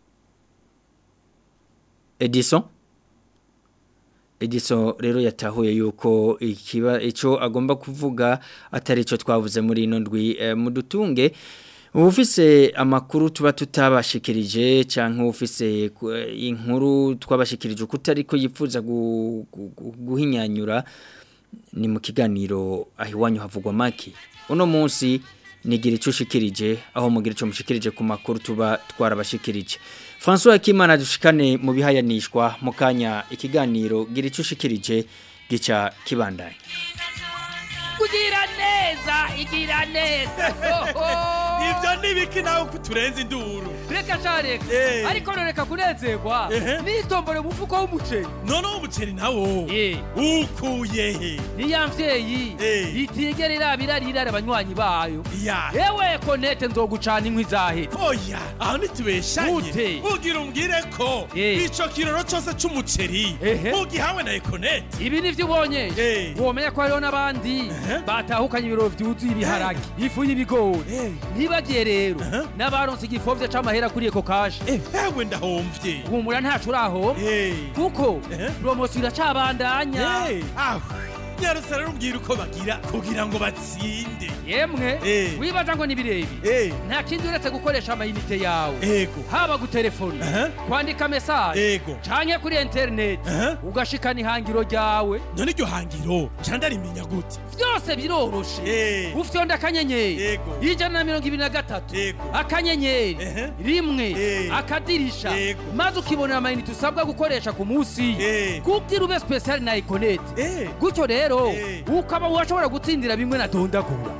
Edison Edison rero yatahuye yuko ikiba ico agomba kuvuga atari ico twavuze muri ino ndwi e, mudutunge ufise amakuru tuba tutabashikirije canke ufise ku- eh, inkuru twabashikirije kutari ko yifuza gu- gu- gu- guhinyanyura ni mu kiganiro aho iwanyu havugwa maki uno munsi nigira icyo ushikirije aho mugira icyo mushikirije ku makuru tuba twarabashikirije François Akimana dushikane mu bihayanishwa mu kanya ikiganiro gira icyo ushikirije gica kibandanye kugira neza igira neza Ivyo nibiki nawe kuturenza induru. reka sha reka Eh. ariko reka kunezerwa Ehe. nitombore mu mufuko w'umuceri None umuceri nawo. Eh. Ukuye he? niya mvyeyi Eh. itigera irabira rirara abanywanyi bayo Ya. ewe konete nzogucana inkwi zahera Oya, aho nitubeshanye. Gute? Ugira umbwire ko Eh. ico kiroro cose c'umuceri Ehe. ugihawe na Econet. ibi nivyo ubonye Eh. womenya ko hariho n'abandi Ehe. batahukanye ibiro vyuzuye ibiharage ifu y'ibigori Eh. ntibagiye rero Ehe. n'abaronse igifovye c'amahera kuri eko kashi Eh, ewe ndahomvye. humura ntaco uraho Eh. kuko Ehe. promosiyo iracabandanya Eh. Ah. Nyarutse rero umbwire uko bagira kugira ngo batsinde. yemwe Eh. wibaza ngo ni birebi Eh. nta kindi uretse gukoresha amayinite yawe Ego. haba gutelefona Ehe. kwandika mesaje Ego. canke kuri interineti Ehe. ugashikana ihangiro ryawe None iryo hangiro candarimenya gute? byose biroroshe Eh. ufyonda akanyenyeri Ego. ijana na mirongo ibiri na gatatu Ego. akanyenyeri Ehe. rimwe Eh. akadirisha Ego. maze ukibonera amayinite usabwa gukoresha ku munsi Eh. kugira ube spesiali na ikoneti Eh. gutyo rero Eh. ukaba washobora gutsindira bimwe na dondagura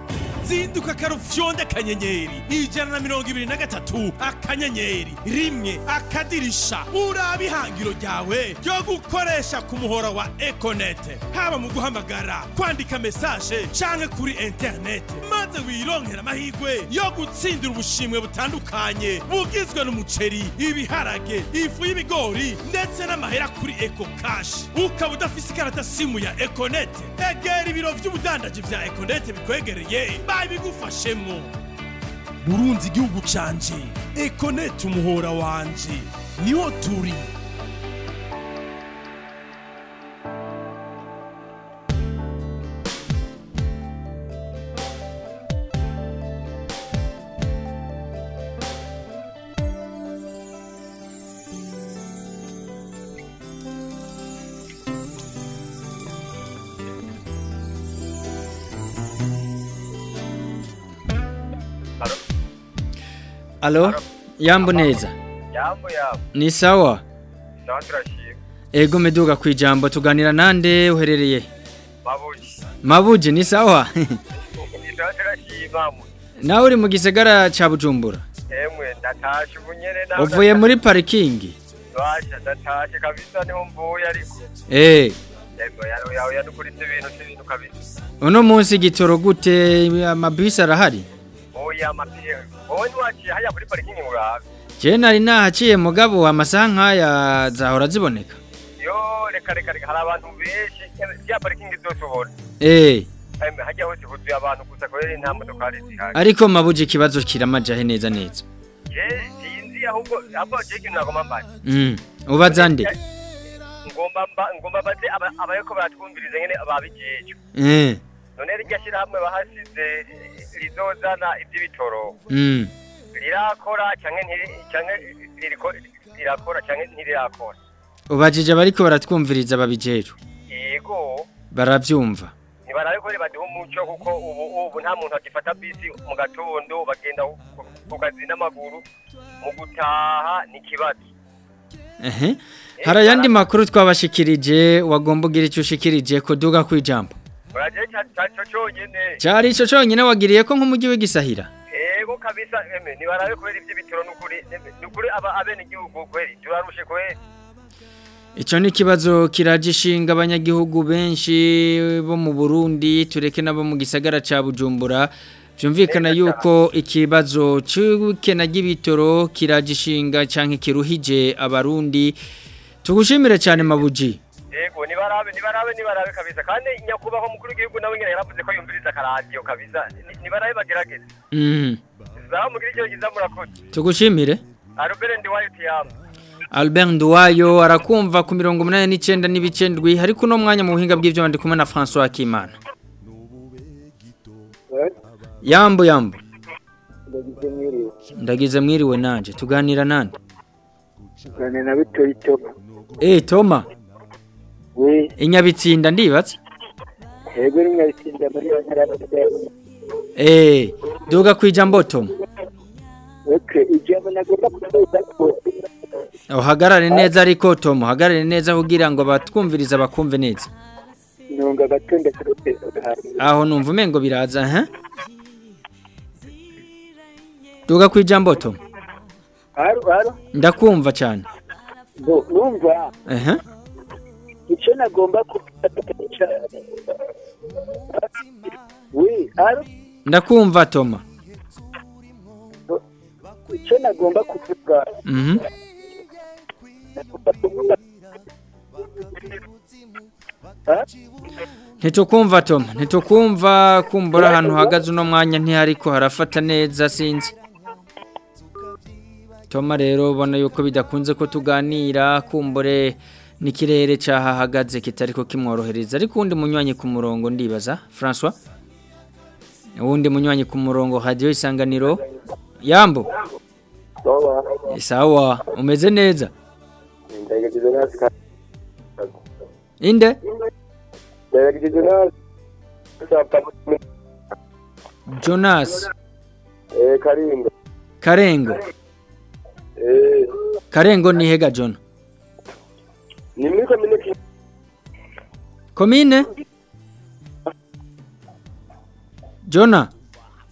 zinduka karufyonde akanyenyeri ijana na mirongo ibiri na gatatu akanyenyeri rimwe akadirisha uraba ihangiro ryawe ryo gukoresha ku muhora wa ekonete haba mu guhamagara kwandika mesaje canke kuri interinete maze wironkera amahirwe yo gutsindira ubushimwe butandukanye bugizwe n'umuceri ibiharage ifu y'ibigori ndetse n'amahera kuri eko kashi ukaba udafise ikarata simu ya ekonete egera ibiro vy'ubudandaji vya ekonete bikwegereye babigufashemwo burunzi igihugu canje ekonete umuhora wanje niho turi alo yambo neza yambo yambo ni sawa sawa turashima ego meduga ku ijambo tuganira nande uherereye mabuji mabuje ni sawa ni sawa turashima mu nawe uri mu gisagara ca bujumbura emwe ndatashe ubu nyene nawe uvuye muri parikingi basha ndatashe kabisa niho mvuye ariko eh emwe yawe yawe yadukuritse ibintu n'ibintu kabisa uno munsi igitoro gute amabisi arahari oya amapiye wowe ntiwaciye hajya muri parikingi murabe je nari nahaciye mugabo amasaha nk'aya zahora ziboneka yo reka reka reka hari abantu benshi ya parikingi zose ubona eh emwe hajya hose huzuye abantu gusa kubera nta modokari zihari ariko mabuje ikibazo kiramajahe neza neza je sinzi ahubwo ahubwo je ikintu nagomba mbaye mm ubaza nde ngomba mba ngomba baze aba- abayeko baratwumviriza nyene babijejwe eh none rirya shyirahamwe bahasize rizozana iby'ibitoro mm rirakora cyangwa ntiri- cyangwa ririko- rirakora cyangwa ntirirakora ubajije abariko baratwumviriza babijejwe yego baravyumva ntibarabe ko baduha umuco kuko ubu ubu nta muntu agifata bisi mu gatondo bagenda ku- ku kazi n'amaguru mu gutaha ni ikibazo ehe hari ayandi makuru twabashikirije wagomba ugira icyo ushikirije kuduga ku ijambo muraje cyaco cyonyene cyari ico conyine wagiriye ko nk'umujyi w'igisahira yego kabisa eme ntibarabe kubera iby'ibitoro n'ukuri eme, n'ukuri aba abene igihugu kweri turarushe kweri Ico ni kibazo kiraje ishinga abanyagihugu benshi bo mu Burundi tureke nabo mu gisagara ca Bujumbura vyumvikana yuko ikibazo c'ukena gibitoro kiraje ishinga canke kiruhije abarundi tugushimire cyane mabuji yego nibarabe nibarabe nibarabe kabisa kandi nyakubaho mukuru w'igihugu nawe nyine yaravuze ko yumviriza akaradiyo kabisa Ni- nibarabe bagerageze mhm zaho mugira icyo giza murakoze tugushimire arubere ndi wayo tiyamu Albert Nduwayo arakumva ku mirongo umunani n'icyenda n'ibicendwi ariko uno mwanya mu buhinga bw'ibyo ndi kumwe na François Kimana Yambo yambo ndagize mwiriwe ndagize mwiriwe nanje tuganira nande gane na bitoyi toma Eh Toma we inyabitsinda ndibatse hego rimwe bitsinda muri yo ntara y'Amajyepfo. Eh duga kwijambo Toma okay ijambo nagomba kuvuga ko uhagarare neza ariko Toma uhagarare neza kugira ngo batwumviriza bakumve neza ntunga agatonde kuruteza aho numva umengo biraza ha duga kwijambo Toma haro haro ndakumva cyane ngo numva ehe icyo nagomba kuvuga we haro ndakumva Toma icyo nagomba kuvuga mhm nagomba kuvuga Ha? Ntitukumva Tom, ntitukumva kumbura ahantu uhagaze uno mwanya ntihariko harafata neza sinzi. Toma rero ubona yuko bidakunze ko tuganira kumbure n'ikirere cyahahagaze kitariko kimworohereza ariko undi munywanyi ku murongo ndibaza François uwundi munywanyi ku murongo radio isanganiro Yambo Sawa. sawa umeze neza Ndagize nasi ka- inde ndagize nasi Sapa. Jonas Eh Karinda. Karengo Eh Karengo ni hega John ni muri komine ki Komine Jona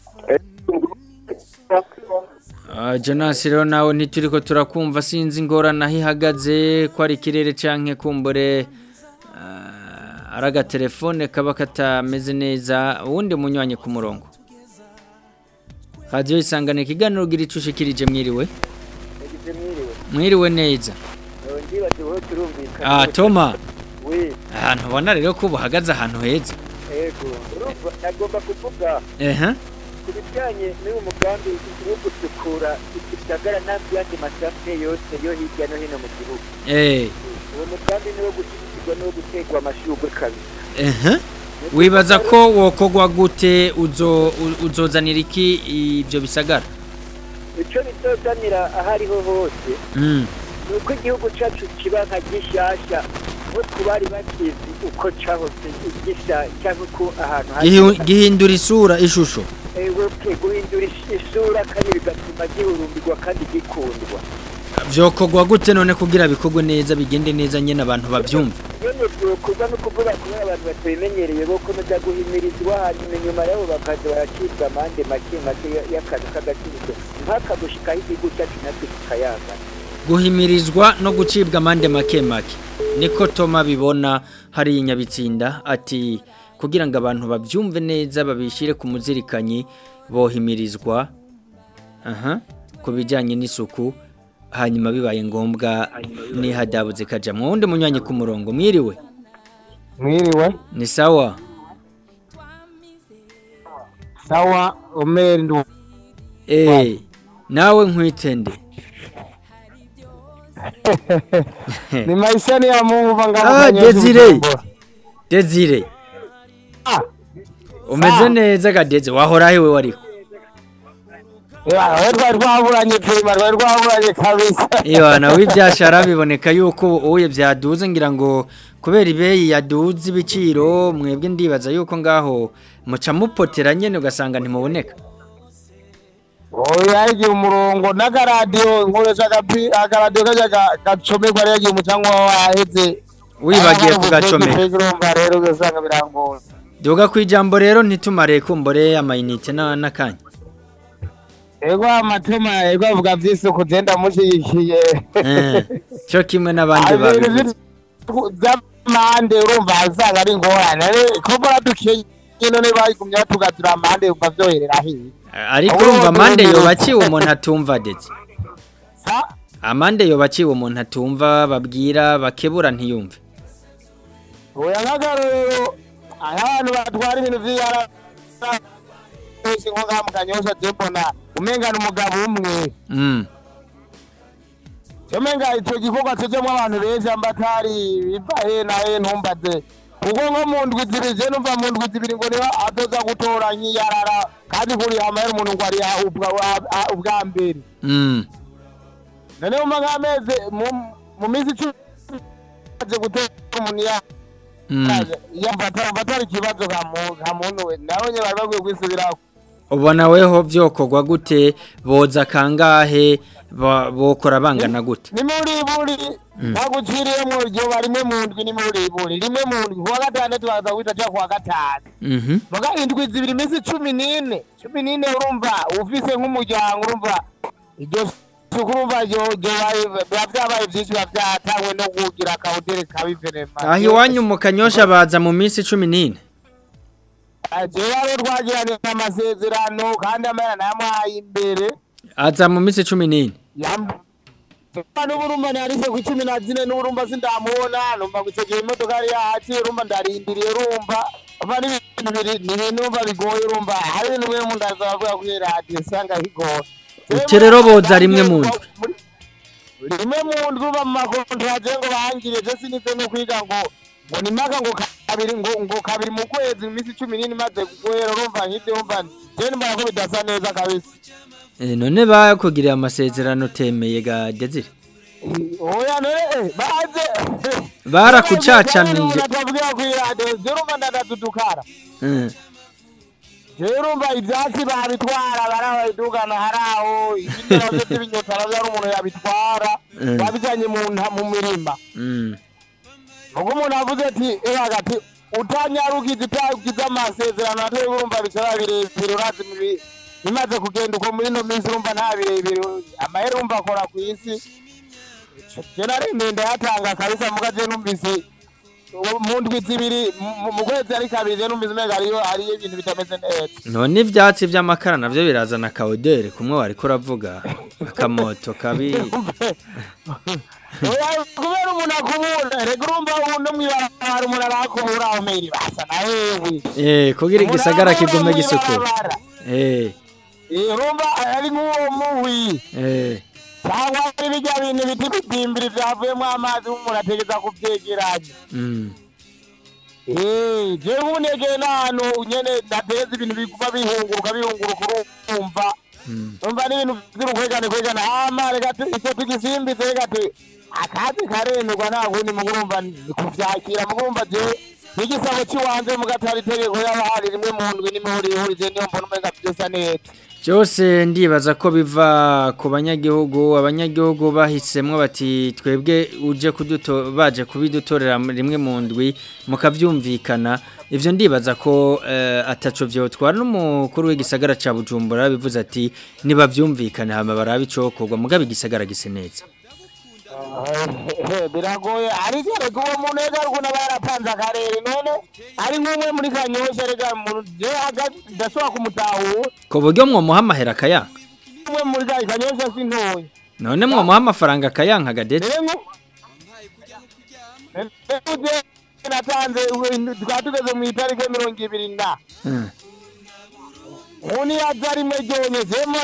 Ah, Jonas rero nawe ntituriko turakumva sinzi ingorane aho ihagaze ko ari ikirere canke kumbure ah, ari agatelefone kaba katameze neza uwundi munywanyi ku murongo radiyo isangane ikiganiro ugira ico ushikirije mwiriwe yagize mwiriwe mwiriwe neza ndibaze wowe turumvikana ah toma we ahantu ubona rero ko buhagaze ahantu heza ego urumva nagomba kuvuga ehe ku bijyanye n'uyu mugambi wo gusukura igisagara n'ayandi masafe yose yo hirya no hino mu gihugu eh uwo mugambi ni wo gushyigikirwa n'uwo guterwa amashurwe kabiri ehe wibaza ko wokogwa gute uzo u- uzozanira iki ibyo bisagara icyo bizozanira aho ariho hose mm. ni uko igihugu cyacu kiba nka gishyashya nko ku bari bakizi uko cyahoze gisa cyangwa uko ahantu Gihi- gihindura isura ishusho ewoke guhindura is- isura kandi bigatuma gihurumbirwa kandi gikundwa vyokogwa gute none kugira bikorwe neza bigende neza nyene abantu bavyumva nyene byokorwa no kuvuga kubera abantu batabimenyereye bo komeza guhimirizwa hanyuma inyuma yabo bakaza baracibwa amande make make y- y'akantu k'agaciro mpaka gushikaho igihugu cyacu natwe kikayangana guhimirizwa no gucibwa amande make make niko toma bibona hari inyabitsinda ati kugira ngo abantu bavyumve neza babishire ku muzirikanyi bohimirizwa aha ku bijyanye n'isuku hanyuma bibaye ngombwa nihadabuze kaja mu wundi munywanyi ku murongo mwiriwe mwiriwe ni sawa sawa omeri ndu eh nawe nkwitende ni maisha ni ya Mungu Ah, bangamukanye Desire. Desire Ah. umeze neza kadeze wahora hewe wariko Ewa, twari twaburanye prima twari twaburanye kabisa Iyo nawe ibyashara biboneka yuko uye byaduze ngira ngo kubera ibeyi yaduze ibiciro mwebwe ndibaza yuko ngaho muca mupotera nyene ugasanga ntimuboneka oya yagiye umurongo n'akaradiyo nkoresha agapi akaradiyo kajya ga- gacomerwa rero yagiye umucanwa waheze wibagiye kugacomeka urumva rero ugasanga birangora duga ku ijambo rero ntitumare kumbore amayinite na n'akanya ego amatema ego avuga vy'isuku je ndamushigikiye Eh, cyo kimwe n'abandi babivuze z'amande urumva asanga ari ingorane ko mbona dukenye none bayigumye batugatira amande umva vyoherera hiye ariko urumva amande yobaciwe umuntu atumva ndetse amande yobaciwe umuntu atumva babwira bakebura ntiyumve oya nk'akarorero aho abantu batwara ibintu vy'iyara nko ngaha mu kanyosha je mbona umengana umugabo umwe mm. Jomenga ico gikorwa cojemwo abantu benshi ambatari biva he na he ntumbaze kuko nko mu ndwi zibiri je numva mu ndwi zibiri ngo niho azoza gutora nk'iyarara kandi kuri amahera umuntu ngo ari ubwa wa- ubwa mbere Mm. none umva nk'amezi mu- mu minsi icumi aje gutora umuntu ya Mm. yamfata mfatara ikibazo ka mu- ka muntu we nawe nyine bari bakwiye kwisubirako ubona weho byokorwa gute boza kangahe ba- bokora bangana gute ni muri buri ntaguciriyemwo iryo rimwe mu ndwi ni muri buri rimwe mu ndwi kuwa gatandatu baza guhita ja kuwa gatanu Mhm. muga indwi zibiri iminsi cumi n'ine cumi n'ine urumva ufise nk'umuryango urumva iryo suku urumva ryo- ryo- biba vyabaye vyinshi biba vyatangwe no kugira akawudere kabi venema aho iwanyu mu kanyosha baza mu minsi cumi n'ine jewe rero twagiranye amasezerano kandi amahera nayamuhaye imbere aza mu minsi cumi n'ine n'uburumba narise ku cumi na zine n'uburumba sindamubona numva ngo icyo gihe imodoka yari yahaciye urumva ndarindiriye urumva ava n'ibintu biri ni ibintu numva bigoye urumva hari ibintu bimwe mu ndaza bavuga kuri radiyo usanga bigoye Uti rero boza rimwe mu ndwi. rimwe mu ndwi uba mu makontraje ngo bahangire je sinize no kwiga ngo ngo ni maka ngo kabiri ngo ngo kabiri mu kwezi mu minsi cumi n'ine imaze guhera urumva nk'ibyo urumva je mbona ko bidasa neza kabisa Eh, none bakugiriye amasezerano temeye ga Desire oya none baze barakucacanije tubwira ku iradiyo je urumva ndadadudukara Eh, je urumva ivyatsi babitwara barabidugana hari aho ibindi navyo vy'ibinyotara vyari umuntu yabitwara Mm. babijanye mu nta- mu mirima mm. ubwo umuntu avuze ati eh hagati utanyarukiza utagize amasezerano atari urumva bishobora birebire urazi mu bi- bimaze kugenda uko muri ino minsi urumva nta birebire amahera urumva akora ku isi je naremeye ndayatanga kabisa muga je numvise ubu mu ndwi zibiri mu- mu kwezi ari kabiri je numvise umenga hariyo hariyo ibintu bitameze neza none ivyatsi vy'amakara navyo birazana kaodere kumwe wariko uravuga akamoto kabi Oya, kubera umuntu akubura rega urumva uno mw'ibarabara umuntu arakubura aho meri basa na hewe eh kugira igisagara kigume gisukura mw'ibarabara. eh Eh, urumva ari nk'uwo muhwi eh cyangwa ari bijya bintu biti bitimbiri byavuyemo amazi umuntu ategeza kuvyegeranya mm Eh, jewe unegeye n'ahantu nyene ndateza ibintu biguma bihunguruka bihunguruka urumva mm umva n'ibintu vy'urukwegane kwegane hama reka tu- ico tugisimbize reka tu akazi karemerwa nta kundi mugurumva ni kuvyakira mugurumva jewe n'igisabo ciwanje mugatari itegeko yaba hari rimwe mu ndwi n'imihurihurije niyo mbona umenga vyose neza byose ndibaza ko biva ku banyagihugu abanyagihugu bahisemwo bati twebwe uje kuduto baje kubidutorera rimwe mu ndwi mukavyumvikana ivyo ndibaza ko eh, ataco vyotwara n'umukuru w'igisagara ca Bujumbura bivuze ati niba vyumvikana hama barabe icokorwa mugabe igisagara gise neza Eh, biragoye ariko reka uwo muntu reka ukuntu aba yarapanze akarere none ari nk'umwe muri kanyosha reka mu- je hagati ndashobora kumutahura ko buryo mwomuha amahera akayanka umwe muri ka kanyosha si ntoya none mwomuha amafaranga akayanka gadete rero nku- rero uje natanze ubu- twari tugeze mu itariki mirongo ibiri na Hmm. ubu yaza rimwe ryonye semo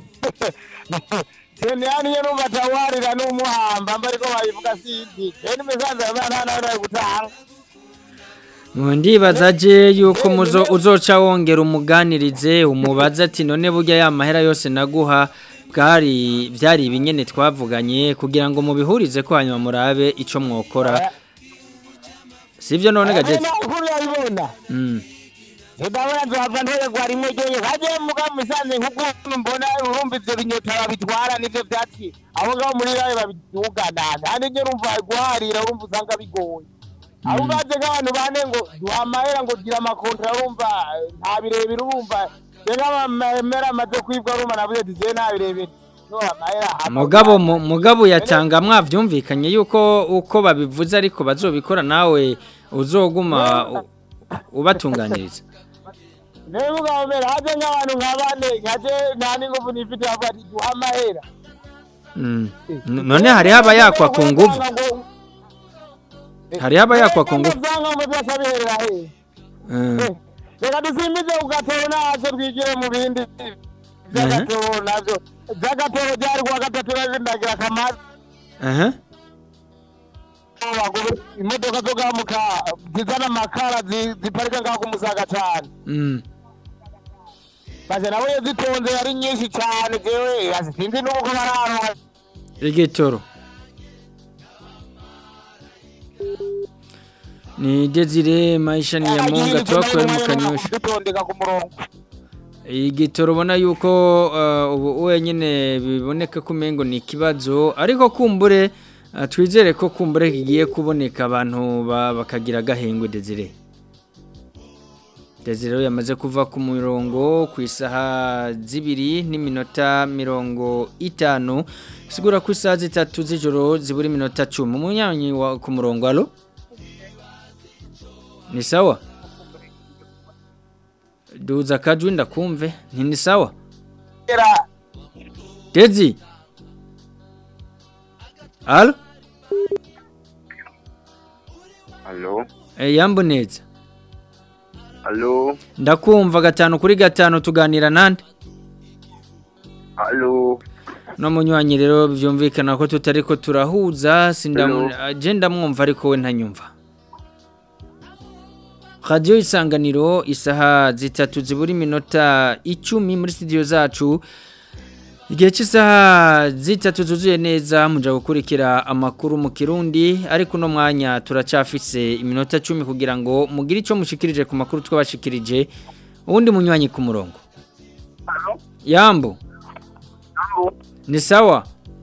sene yani yo numva atawarira n'umuhamba mba ariko babivuga sindi rero imisanzu ya nta nawe nawe gutanga Ngo ndibaza je yuko muzo uzoca wongera umuganirize umubaza ati none burya ya mahera yose naguha bwari byari ibinyene twavuganye kugira ngo mubihurize ko hanyuma murabe ico mwokora sivyo none gadete ukuru yabibona mm ndabona nzava ntorerwa rimwe ryonye kaje muga musanze nk'ukuntu mbona urumva ivyo binyota babitwara nivyo vyatsi abo ngabo muri rayo babidugana kandi nje urumva guharira urumva usanga bigoye aho ubaze nk'abantu bane ngo duha amahera ngo gira amakontra urumva eh, nta birebire urumva je nk'amahera amaze kwibwa urumva navuze ati je nta birebire no amahera mugabo mu- mugabo yatanga mwavyumvikanye yuko uko babivuze ariko bazobikora nawe uzoguma u- ubatunganiriza rero mugabo mbere haje nk'abantu nka bane nkaje nta n'inguvu nifite bavuga ati duha amahera Mm. N- none hari haba yakwa ku nguvu hari haba yakwa ku nguvu usanga mu byose abiherera hehe Mm. reka dusimbize ku gatoro nazo twigire mu bindi by'agatoro nabyo by'agatoro byari kuwa gatatu ndagira akamaro aha abagore imodoka zo gamuka zizana amakara zi- ziparika ngaho ku musaga cyane Mm. maze nawe iyo zitonze ari nyinshi cyane jewe sinzi n'uko bararonka igitoro ni Desire maisha ni ya munga twakwere mu kanyosha dutondeka ku murongo igitoro ubona yuko uh, ubu wenyine biboneka ko umengo ni ikibazo ariko kumbure uh, twizere ko kumbure kigiye kuboneka abantu ba- bakagira agahengwe Desire Desire rero yamaze kuva ku murongo ku isaha zibiri n'iminota mirongo itanu sigura ku isaha zitatu z'ijoro zibura iminota cumi umunyanyi wa ku murongo alo ni sawa duza akajwi ndakumve nti ni sawa Dezi alo Halo, e, yambo neza halo, ndakumva gatanu kuri gatanu tuganira nande halo, no munywanyi rero byumvikana ko tutari ko turahuza sindamu je ndamwumva ariko we ntanyumva Radio isanganiro isaha zitatu zibura iminota icumi muri studio zacu Igihe cy'isaha zitatu zuzuye neza muja gukurikira amakuru mu Kirundi ariko no mwanya turacafise iminota 10 kugira ngo mugire ico mushikirije ku makuru twabashikirije ubundi munywanyi ku murongo Yambo Ni sawa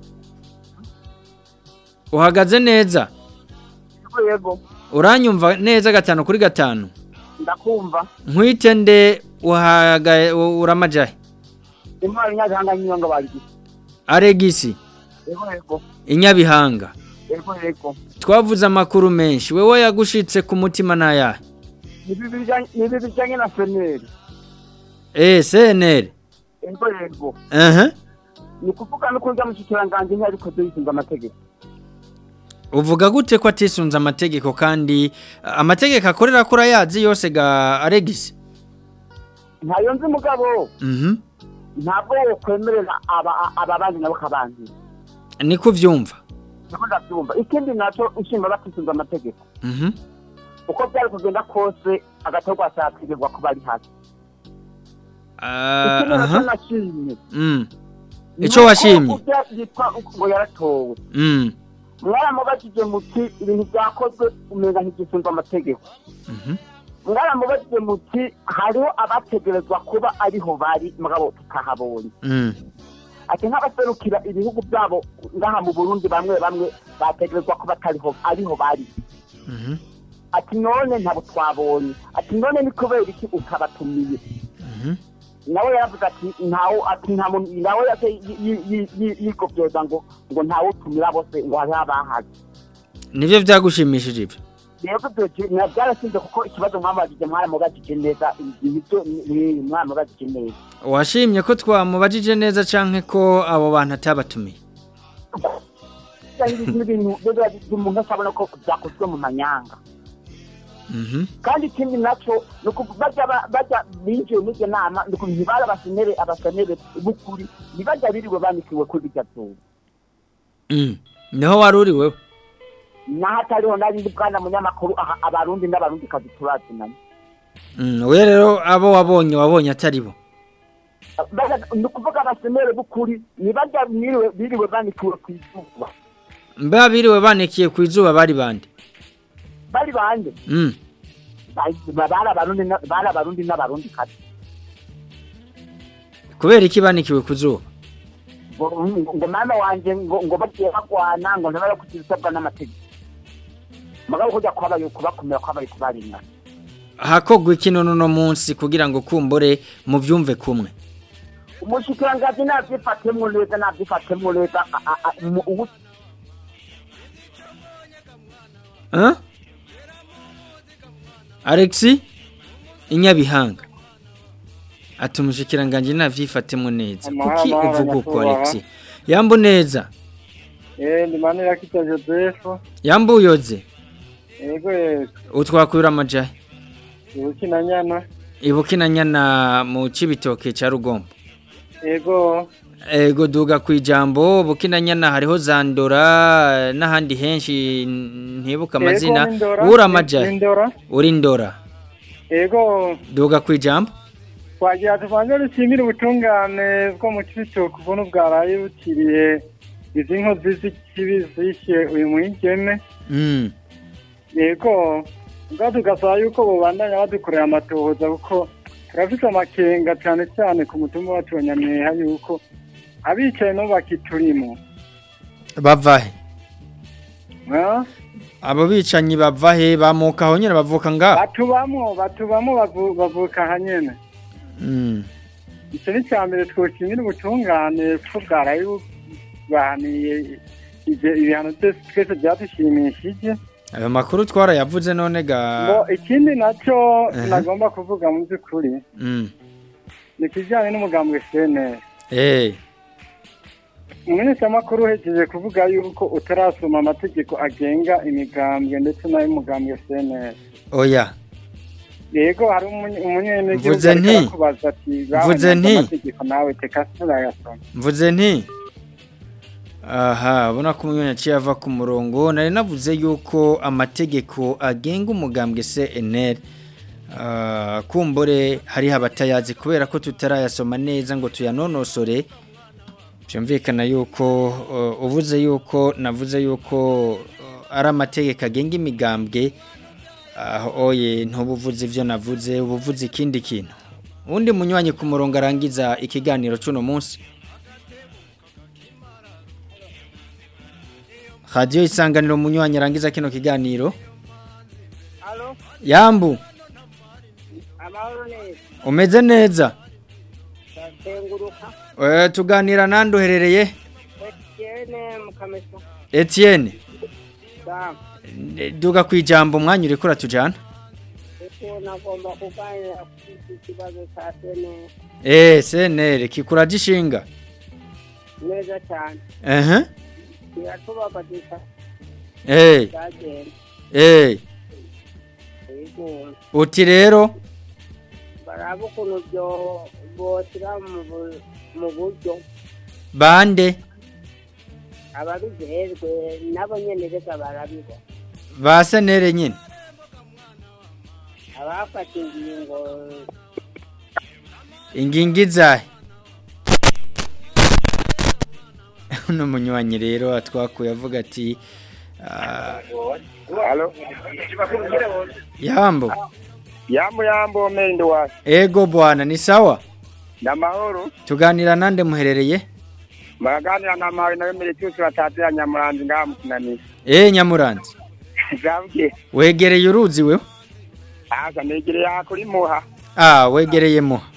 Uhagaze neza yego Uranyumva neza gatanu kuri gatanu ndakumva Nkwite nde uhagaye uramajahe intwari nyabihanga nyiyonga bayigize aregisi yego yego inyabihanga yego yego twavuze amakuru menshi wewe yagushitse ku mutima n'ayahe nibi bijanye nibi bijanye na seneri eh cnr yego yego aha ni ukuvuga no kurya mushikiranganji ntiyariko yisunga amategeko uvuga gute ko atisunze amategeko kandi uh, amategeko akorera kuri ayazi yose ga aregisi ntayo nzi mugabo mhm ntabwo wokwemerera aba aba bandi nabo kabanzi niko uvyumva niko ndabyumva ikindi naco inshinga batisunze amategeko mhm uko byari kugenda kose agatorwa cyakwirirwa kuba ari hasi Ah, ikindi naco aha nashimye mm ico washimye urya yitwa ngo yaratowe mm mwaramubajije muti ibintu byakozwe umenga ntigisunze amategeko mhm mwaramubajije muti hariho abategerezwa kuba ariho bari mugabo tutahabonye mm ati nk'abaserukira ibihugu byabo ngaha mu burundi bamwe bamwe bategerezwa kuba atariho ariho bari mhm ati none ntabwo twabonye ati none ni kubera iki utabatumiye mhm nawe yaravuze ati ntawe ati nta muntu nawe yase yigobyoza ngo ngo ntawe utumira bose ngo hariho abahaze nivyo vyagushimishije ivyo rero ibyo byarasinze kuko ikibazo mwamubajije mwaramubajije neza ibyo mwaramubajije neza washimye ko twamubajije neza canke ko abo bantu atabatumiye n'ibintu umuntu asabona ko byakozwe mu manyanga mhm kandi ikindi nacyo ni uku bajya ba- bajya binjiye muri iyo nama ni ukuntu ntibari abasenere abasenere b'ukuri ntibajya biriwe banikiwe kuri iryo zuba mm niho wari uri wewe naho atariho n'abindi bwana munyamakuru aha abarundi n'abarundi kazi turazinanye mm we rero abo wabonye wabonye atari bo Bajya- ni ukuvuga abasenere b'ukuri ntibajya biriwe biriwe banikiwe ku izuba mba biriwe banikiye ku izuba bari bande bari bande mm Bari- bari abarundi na- bari abarundi n'abarundi kazi kubera iki banikiwe ku zuba ngo ngo mama wanje ngo ngo bagiye bagwana ngo ntibara kugira isabwa n'amategeko mugabo kujya kwabaye kubakumira kwabaye kubarinda hakogwa iki none uno munsi kugira ngo kumbure muvyumve kumwe umushikirangaji navyifatemwo neza navyifatemwo neza a- a- a- mu- ubu- Hein? Alexi inyabihanga ati umushikiranganje navyifatemo neza Amahoro, kuki amahoro, uvuga uko nyakubahwa. Alexi yambu neza Eh, ndi manira kita Joseph. yambu uyoze Yego yego. utwakwira amajahe Ukina nyana. ibukina nyana mu cibitoke ca rugombo Yego. ego duga kwijambo bukina nyana hariho zandora n'ahandi henshi n- ntibuka amazina Yego, ni Ndora. uri Ni amajahe Ndora. uri ndora Yego. duga kwijambo Twagira tuvanze dushimire ubutungane bwo mu cibitoke ubuntu bwaraye bukiriye izi nkozi z'ikibi zishe uyu mwigeme. mm. Yego. Nga tugasaba yuko bobandanya badukorera amatohoza kuko turafite amakenga cyane cyane ku mutumba wacu wa Nyamweha yuko abicaye no bakiturimo. bavahe Ah? abo bicanyi bavahe bamuka aho nyene bavuka ngaho batubamwo batubamwo bavu- bavuka hanyene Mm. icyo ni cya mbere twoshimira ubutungane ko bwaraye bubaniye ibyo- ibihano byose twese byadushimishije ayo makuru twarayavuze none ngo ga ikindi nacyo Aha. nagomba kuvuga mu by'ukuri Mm. ni ikijyanye n'umugambi cnr Eh, umunyamakuru uhejeje kuvuga yuko utarasoma amategeko agenga imigambwe ndetse n'ay'umugambwe cnr oya yego hari umunye- umunyenegihugu Mvuze ariko nti. arakubaza ati Mvuze "Babonye nti. amategeko nawe teka turayasoma mvuze nti aha ubona ko umunyanya aciye ava ku murongo nari navuze yuko amategeko agenga umugambwe CNL ah, kumbure hariho abatayazi kubera ko tutarayasoma neza ngo tuyanonosore byumvikana yuko uh, uvuze yuko navuze yuko uh, ari amategeko agenga imigambwe aho oye ntubuvuze ibyo navuze ubuvuze ikindi kintu undi munywanyi ku murongo arangiza ikiganiro cy'uno munsi radiyo isanganiro munywanyi arangiza kino kiganiro Halo, yambu amahoro neza. umeze neza Ndatenguruka. Eh, tuganira nande uherereye Etienne Mukamesa. Etienne Sawa. Eh, duga kwijambo umwanya uriko uratujana Eko nagomba kuganira ku iki kibazo cya sene eh senere kikura gishinga neza cyane. ehe Kiratubabaza eh cyagenda. eh Ego uti rero baraba ukuntu byo boshyira mu bu- mu buryo bande ababijejwe nabo nyene reka barabibona. ba senere nyine Abafata ingingo ingingi zahe uno munywanyi rero atwakuye avuga ati ah, Halo. yambo Yambo yambo mende wa. ego bwana ni sawa Na mahoro. tuganira nande muherereye Maraganira na mawe na mele tusi watatira nyamuranzi ngaha mukinanisa. eh nyamuranzi Zabye. wegereye uruzi wewe Asa negereye aha kuri muha. ah wegereye muha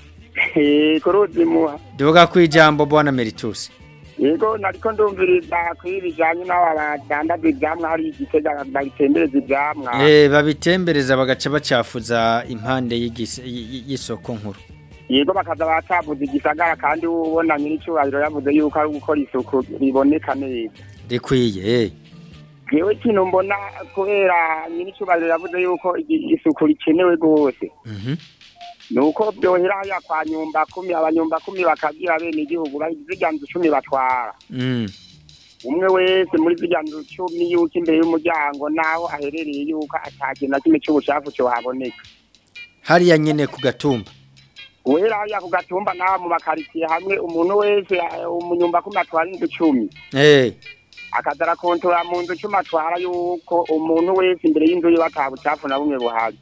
Eh kuruzi muha. duga kwijambo bwana meritus Yego nariko ndumviriza kuri bijanye n'aba badandaza ivyamwa hari igitega bagitembereza ivyamwa. eh babitembereza bagaca bacafuza impande y'igis- y- y- y'isoko nkuru Yego bakaza batavuza igisagara kandi ubona nyir'icyubahiro yavuze yuko ari gukora isuku riboneka neza. rikwiye eh Jewe kino mbona kubera nyir'icyubahiro yavuze yuko igi- isuku rikenewe rwose. mhm nuko byohera hariya kwa nyumba kumi abanyumba kumi bakagira bene igihugu zirya nzu cumi batwara mm umwe wese muri zirya nzu cumi yuko imbere y'umuryango naho aherereye yuko atakintu na kimwe cy'ubucafu cyohaboneka hariya nyene ku gatumba uhera hariya ku gatumba naho mu makaritsiye hamwe umuntu wese eh, umunyumba kumi atwara inzu cumi eh akaza arakontora mu nzu cumi atwara yuko umuntu wese imbere y'inzu yiwe ata bucafu na bumwe buhari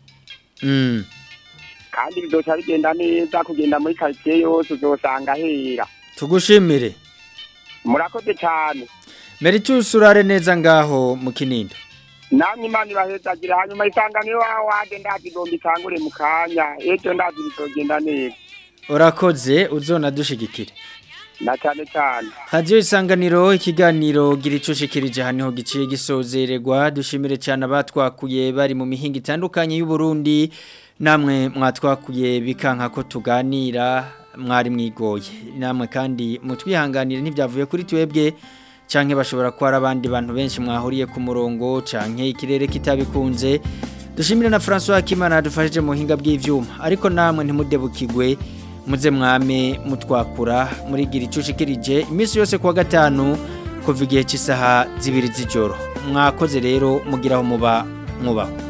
mm kandi bizoca bigenda neza kugenda muri karitsiye yose uzosanga hera tugushimire murakoze cyane meritus urare neza ngaho mu kinindo namwe imana ibahezagire hanyuma isanganiro wawe waje ndazi igomba itangure mu kanya ejo ndazi bizogenda neza urakoze uzona dushigikire na cyane cyane radiyo isanganiro ikiganiro gira icyo ushikirije aha niho giciye gisozererwa dushimire cyane abatwakuye bari mu mihinga itandukanye y'u Burundi namwe mwatwakuye bikanka ko tuganira mwari mwigoye namwe kandi mutwihanganire ntibyavuye kuri twebwe canke bashobora kuba ari abandi bantu benshi mwahuriye ku murongo canke ikirere kitabikunze dushimire na François Kimana dufashije mu buhinga bw'ivyuma ariko namwe ntimudebukigwe muze mwame mutwakura muri gira icushikirije iminsi yose kuwa gatanu kuva igihe cy'isaha zibiri z'ijoro mwakoze rero mugiraho muba mwubaho